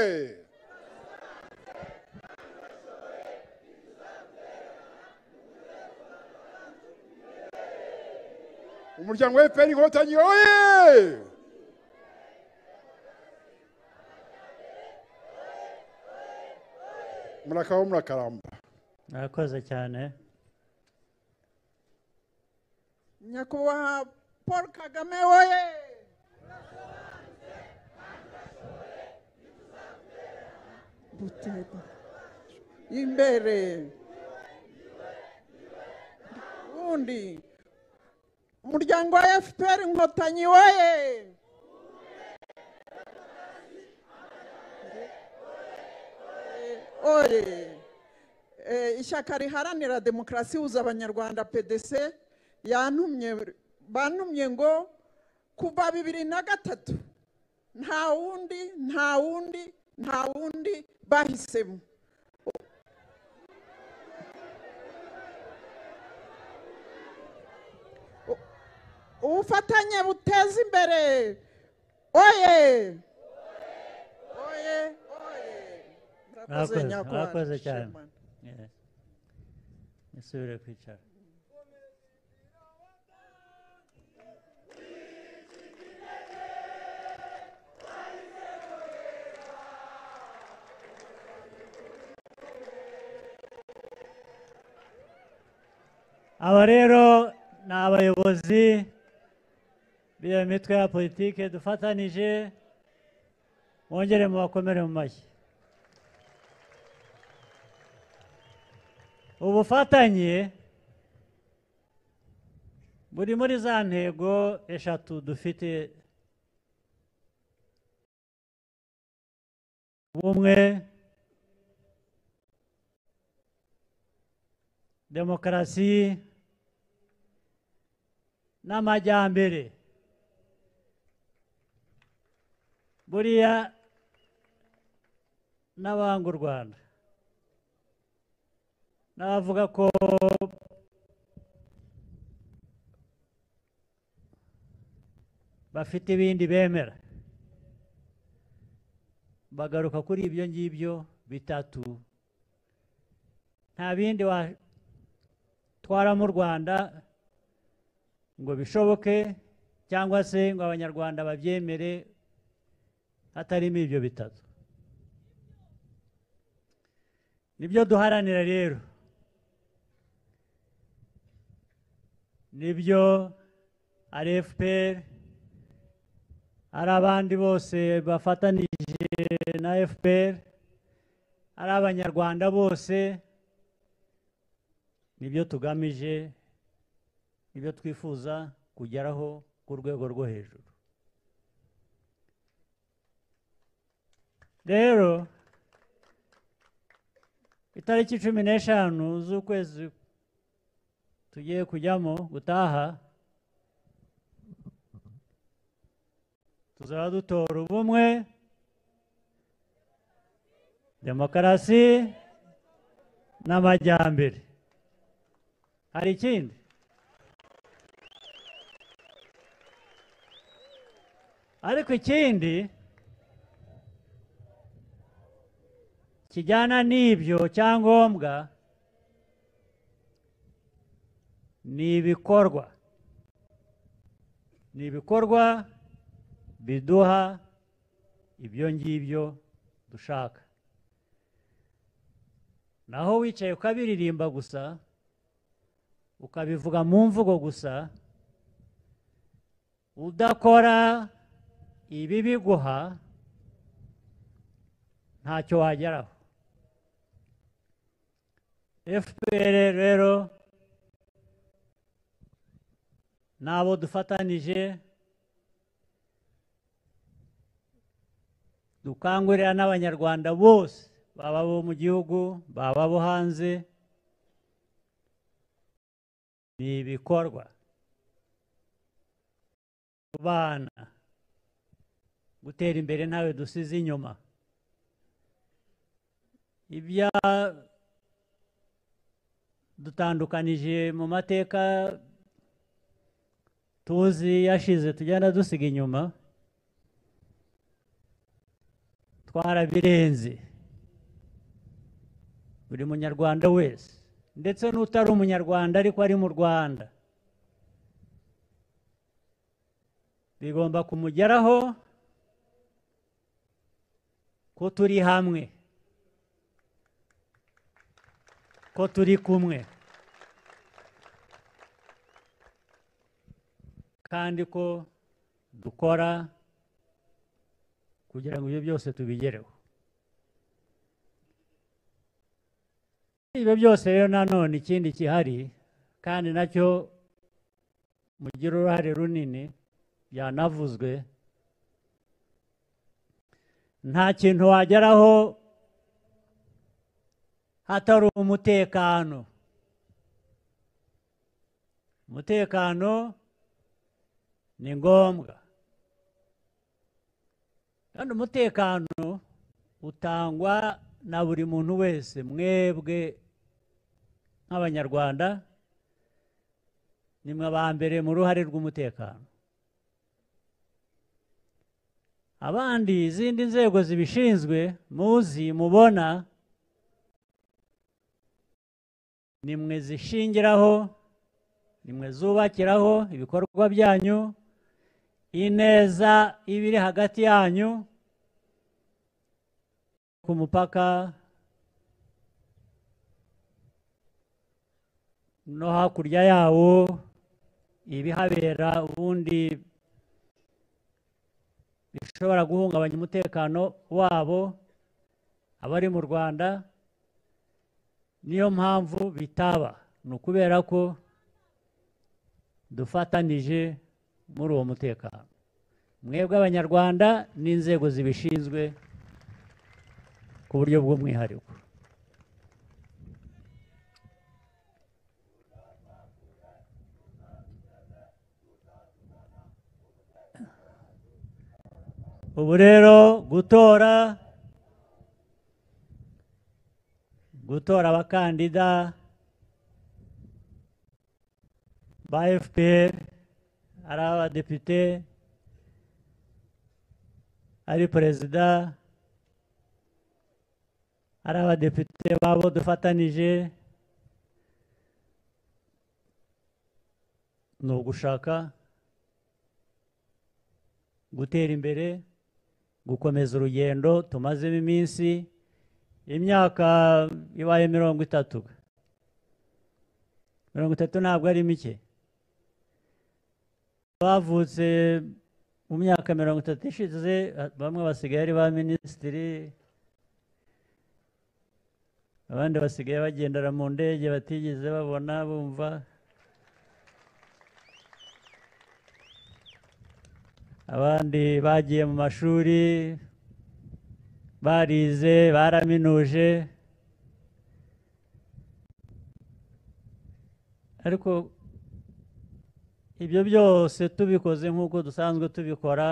umuryango wa fpr inkotanyi oye murakabaho murakaramba murakoze cyane nyakubahwa paul kagame woye buteba imbere undi umuryango wa fpr inkotanyi woye oye Eh, ishyaka riharanira demokarasi huza abanyarwanda pdc yantumye bantumye ngo kuva bibiri na gatatu nta wundi nta wundi nta wundi bahisemo U- ubufatanye buteza imbere oye oye oye murakoze Murakoze, nyakubahwa murakoze cyane. Shimon. Yes. musubire kwicara aba rero ni abayobozi b'iyo mitwe ya politike dufatanije mwongere mubakomere mu mashyi ubufatanye buri muri za ntego eshatu dufite ubumwe demokarasi n'amajyambere buriya n'abanga u rwanda n'abavuga ko bafite ibindi bemera bagaruka kuri ibyo ngibyo bitatu nta bindi watwara mu rwanda ngo bishoboke cyangwa se ngo abanyarwanda babyemere hatarimo ibyo bitatu nibyo duharanira rero nibyo ari fpr ari abandi bose bafatanije na fpr ari abanyarwanda bose nibyo tugamije nibyo twifuza kugeraho ku rwego rwo hejuru rero itariki cumi n'eshanu z'ukwezi tugiye kujyamo gutaha tuzaba dutora ubumwe demokarasi n'amajyambere hari ikindi ariko ikindi kijyana n'ibyo cyangombwa ni ibikorwa ni ibikorwa biduha ibyo ngibyo dushaka naho wicaye ukabiririmba gusa ukabivuga mu mvugo gusa udakora ibi biguha ntacyo wageraho fpr rero n'abo dufatanije dukangurira n'abanyarwanda bose baba abo mu gihugu baba abo hanze ni ibikorwa ku bana gutera imbere ntawe dusize inyuma ibya dutandukanije mu mateka tuzi yashize tugenda dusiga inyuma twarabirenze buri munyarwanda wese ndetse n'utari umunyarwanda ariko ari mu rwanda bigomba kumugeraho ko turi hamwe ko turi kumwe kandi ko dukora kugira ngo ibyo byose tubigereho ibyo byose rero nanone ikindi kihari kandi nacyo mugira uruhare runini byanavuzwe nta kintu wageraho hatari umutekano umutekano ni ngombwa kandi umutekano utangwa na buri muntu wese mwebwe nk'abanyarwanda nimwe aba mbere mu ruhare rw'umutekano abandi izindi nzego zibishinzwe muzi mubona nimwe zishingiraho nimwe zubakiraho ibikorwa byanyu ineza iba iri hagati yanyu ku mupaka no hakurya yawo ibihabera ubundi bishobora guhungabanya umutekano wabo abari mu rwanda niyo mpamvu bitaba ni ukubera ko dufatanije muri uwo mutekano mwebwe abanyarwanda n'inzego zibishinzwe ku buryo bw'umwihariko ubu rero gutora gutora abakandida ba fpr ari abadepite ari perezida ari abadepite babo dufatanije ni ugushaka gutera imbere gukomeza urugendo tumazemo iminsi imyaka ibaye mirongo itatu mirongo itatu ntabwo ari mike bavutse mu myaka mirongo itatu ishize bamwe basigaye ari ba minisitiri abandi basigaye bagendera mu ndege batigeze babona bumva abandi bagiye mu mashuri barize baraminuje ariko ibyo byose tubikoze nk'uko dusanzwe tubikora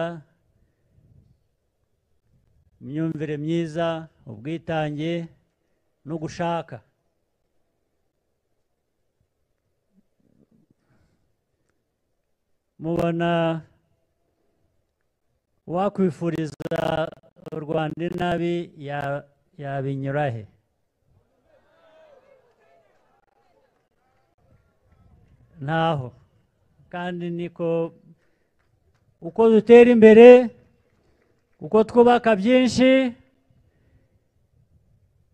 imyumvire myiza ubwitange no gushaka mubona wakwifuriza u rwanda inabi yabinyura he ntaho kandi niko uko dutera imbere uko twubaka byinshi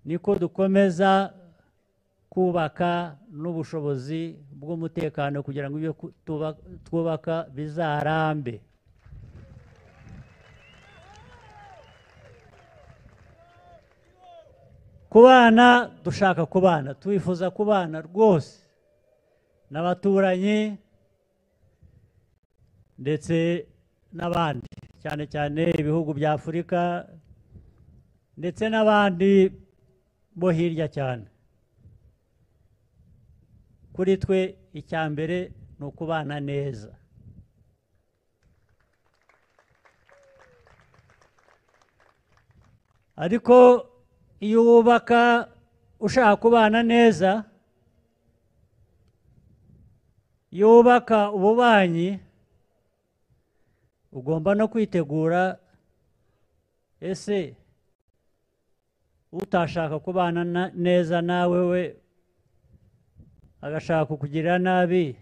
niko dukomeza kubaka n'ubushobozi bw'umutekano kugira ngo ibyo ku- tuba- twubaka bizarambe kubana dushaka kubana twifuza kubana rwose n'abaturanyi ndetse n'abandi cyane cyane ibihugu bya afurika ndetse n'abandi bo hirya cyane kuri twe icya mbere ni ukubana neza ariko iyo wubaka ushaka kubana neza iyo wubaka ububanyi ugomba no kwitegura ese utashaka kubana na- neza nawe we agashaka kukugirira nabi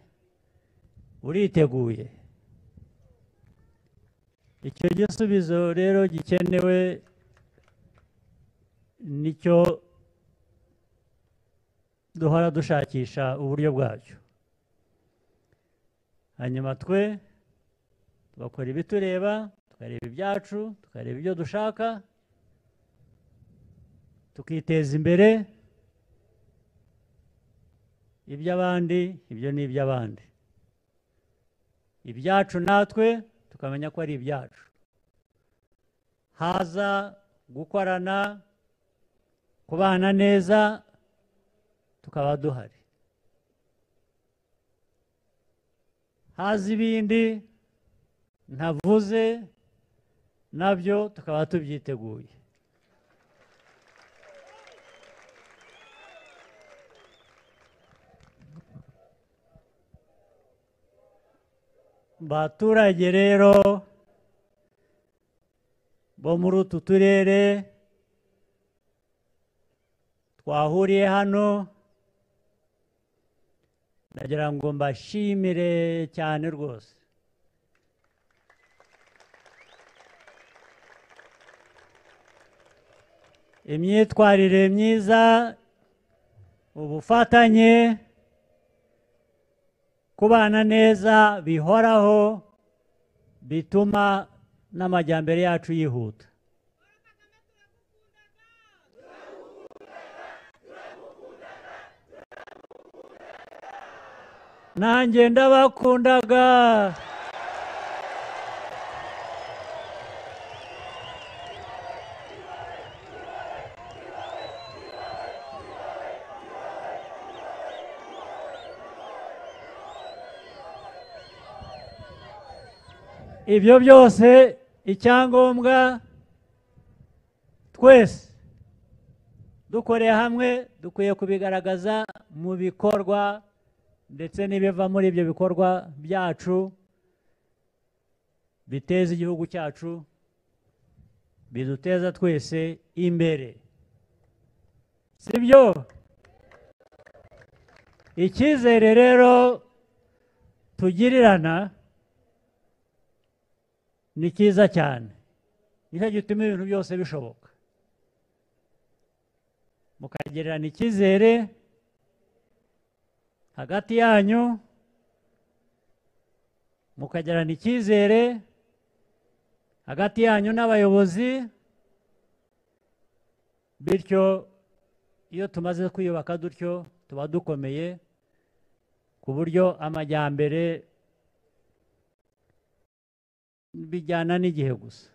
uriteguye icyo gisubizo rero gikenewe nicyo duhora dushakisha uburyo bwacyo hanyuma twe tugakora ibitureba tukareba ibyacu tukareba ibyo dushaka tukiteza imbere iby'abandi ibyo ni iby'abandi ibyacu natwe tukamenya ko ari ibyacu haza gukorana kubana neza tukaba duhari haza ibindi ntavuze nabyo tukaba tubyiteguye baturage rero bo muri utu turere twahuriye hano ndagira ngo mbashimire cyane rwose imyitwarire myiza ubufatanye kubana neza bihoraho bituma n'amajyambere yacu yihuta nanjye ndabakundaga ibyo byose icyangombwa twese dukoreye hamwe dukwiye kubigaragaza mu bikorwa ndetse n'ibiva muri ibyo bikorwa byacu biteza igihugu cyacu biduteza twese imbere sibyo icyizere rero tugirirana ni cyiza cyane nicyo gituma ibintu byose bishoboka mukagererana icyizere hagati yanyu mukagerana icyizere hagati yanyu n'abayobozi bityo iyo tumaze kwiyubaka dutyo tuba dukomeye ku buryo amajyambere bijyana n'igihe gusa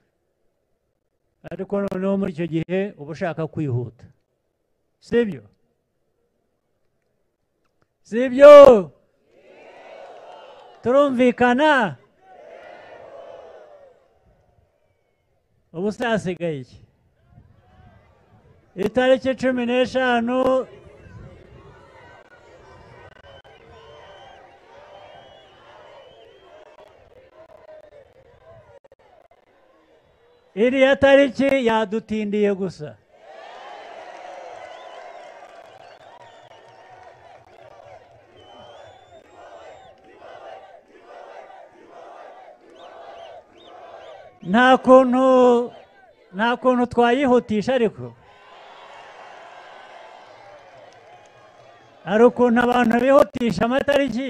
ariko noneho muri icyo gihe uba ushaka kwihuta sibyo sibyo turumvikana ubu se hasigaye iki itariki cumi n'eshanu iriya tariki yadutindiye gusa nta kuntu nta kuntu twayihutisha ariko hari ukuntu abantu bihutisha amatariki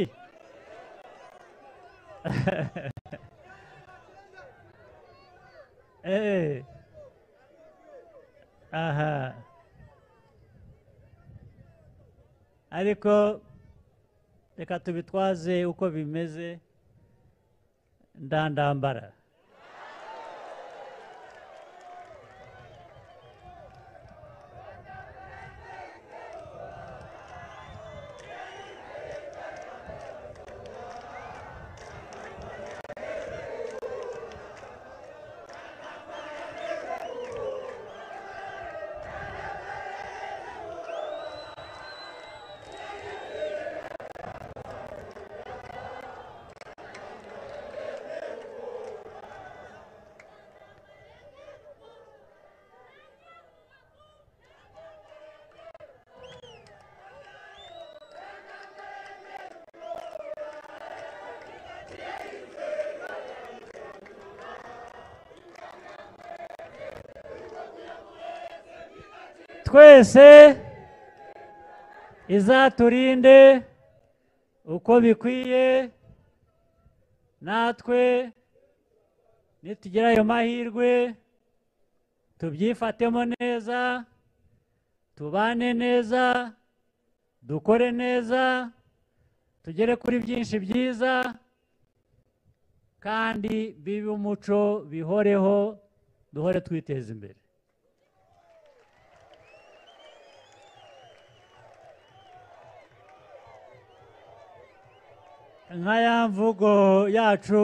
Eh. aha ariko reka tubitwaze uko bimeze ndandambara twese izaturinde uko bikwiye natwe nitugira ayo mahirwe tubyifatemo neza tubane neza dukore neza tugere kuri byinshi byiza kandi bibe umuco bihoreho duhore twiteza imbere nka ya mvugo yacu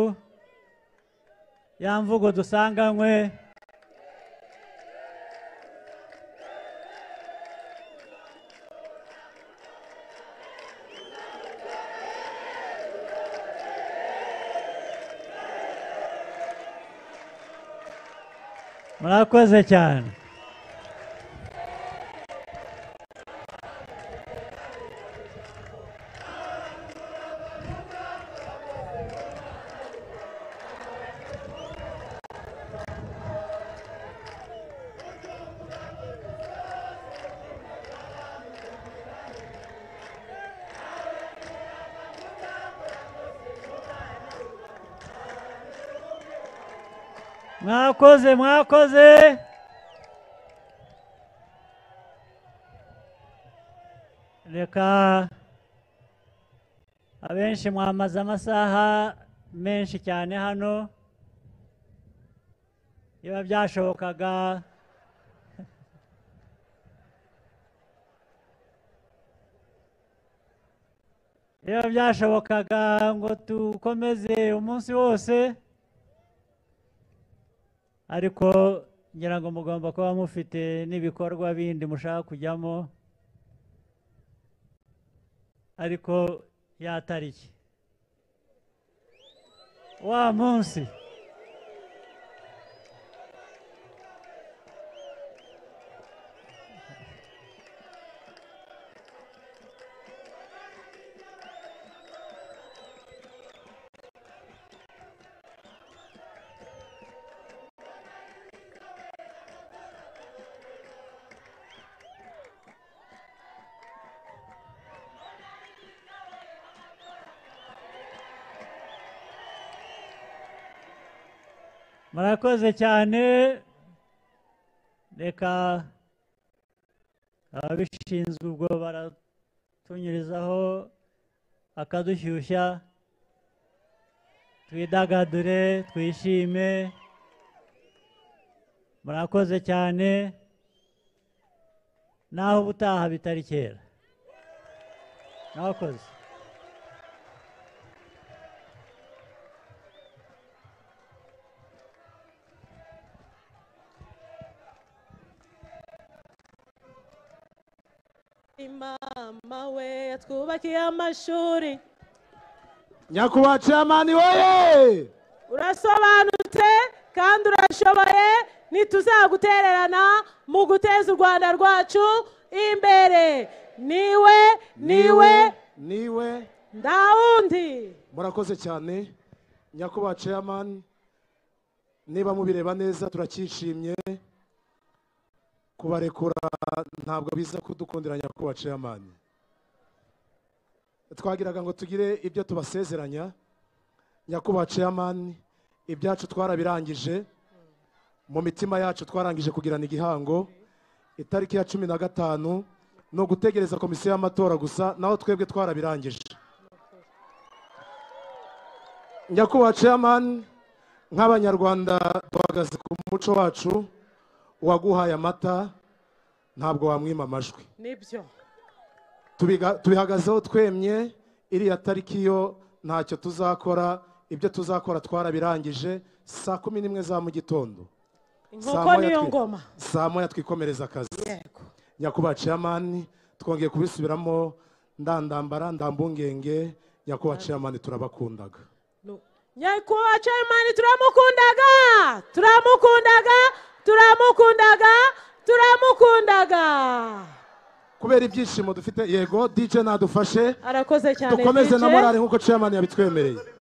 ya mvugo dusanganywe murakoze cyane mwakoze mwakoze reka abenshi mwamaze amasaha menshi cyane hano biba byashobokaga biba byashobokaga ngo dukomeze umunsi wose ariko ngira ngo mugomba kuba mufite n'ibikorwa bindi mushaka kujyamo ariko ya tariki wa munsi murakoze cyane reka ababishinzwe ubwo baratunyurizaho akadushyushya twidagadure twishime murakoze cyane naho ubutaha bitari kera mwakoze mama we yatwubakiye amashuri nyakubahwa ciyamani woye urasobanutse kandi urashoboye ntituzagutererana mu guteza u rwanda rwacu imbere niwe niwe niwe nta wundi murakoze cyane nyakubahwa ciyamani niba mubireba neza turacyishimye kubarekura ntabwo biza kudukundira nyakubahwa ceyamani twagiraga ngo tugire ibyo tubasezeranya nyakubahwa ceyamani ibyacu twarabirangije mu mitima yacu twarangije kugirana igihango itariki ya cumi na gatanu ni ugutegereza komisiyo y'amatora gusa naho twebwe twarabirangije nyakubahwa ceyamani nk'abanyarwanda duhagaze ku muco wacu uwaguhaye amata ntabwo wamwima amajwi nibyo Tubiga- tubihagazeho twemye iriya tariki yo ntacyo tuzakora ibyo tuzakora twarabirangije saa kumi n'imwe za mu gitondo Saa inkoko moya niyo twi- ngoma saa moya twikomereza akazi yego nyakubahwa ceyamani twongeye kubisubiramo ndandambara ndambungenge nyakubahwa ceyamani turabakundaga Nu- nyakubahwa chairman turamukundaga turamukundaga turamukundaga turamukundaga kubera ibyishimo dufite yego dj nadufashe arakoze cyane dukomeze DJ. na morali nk'uko ceyamani yabitwemereye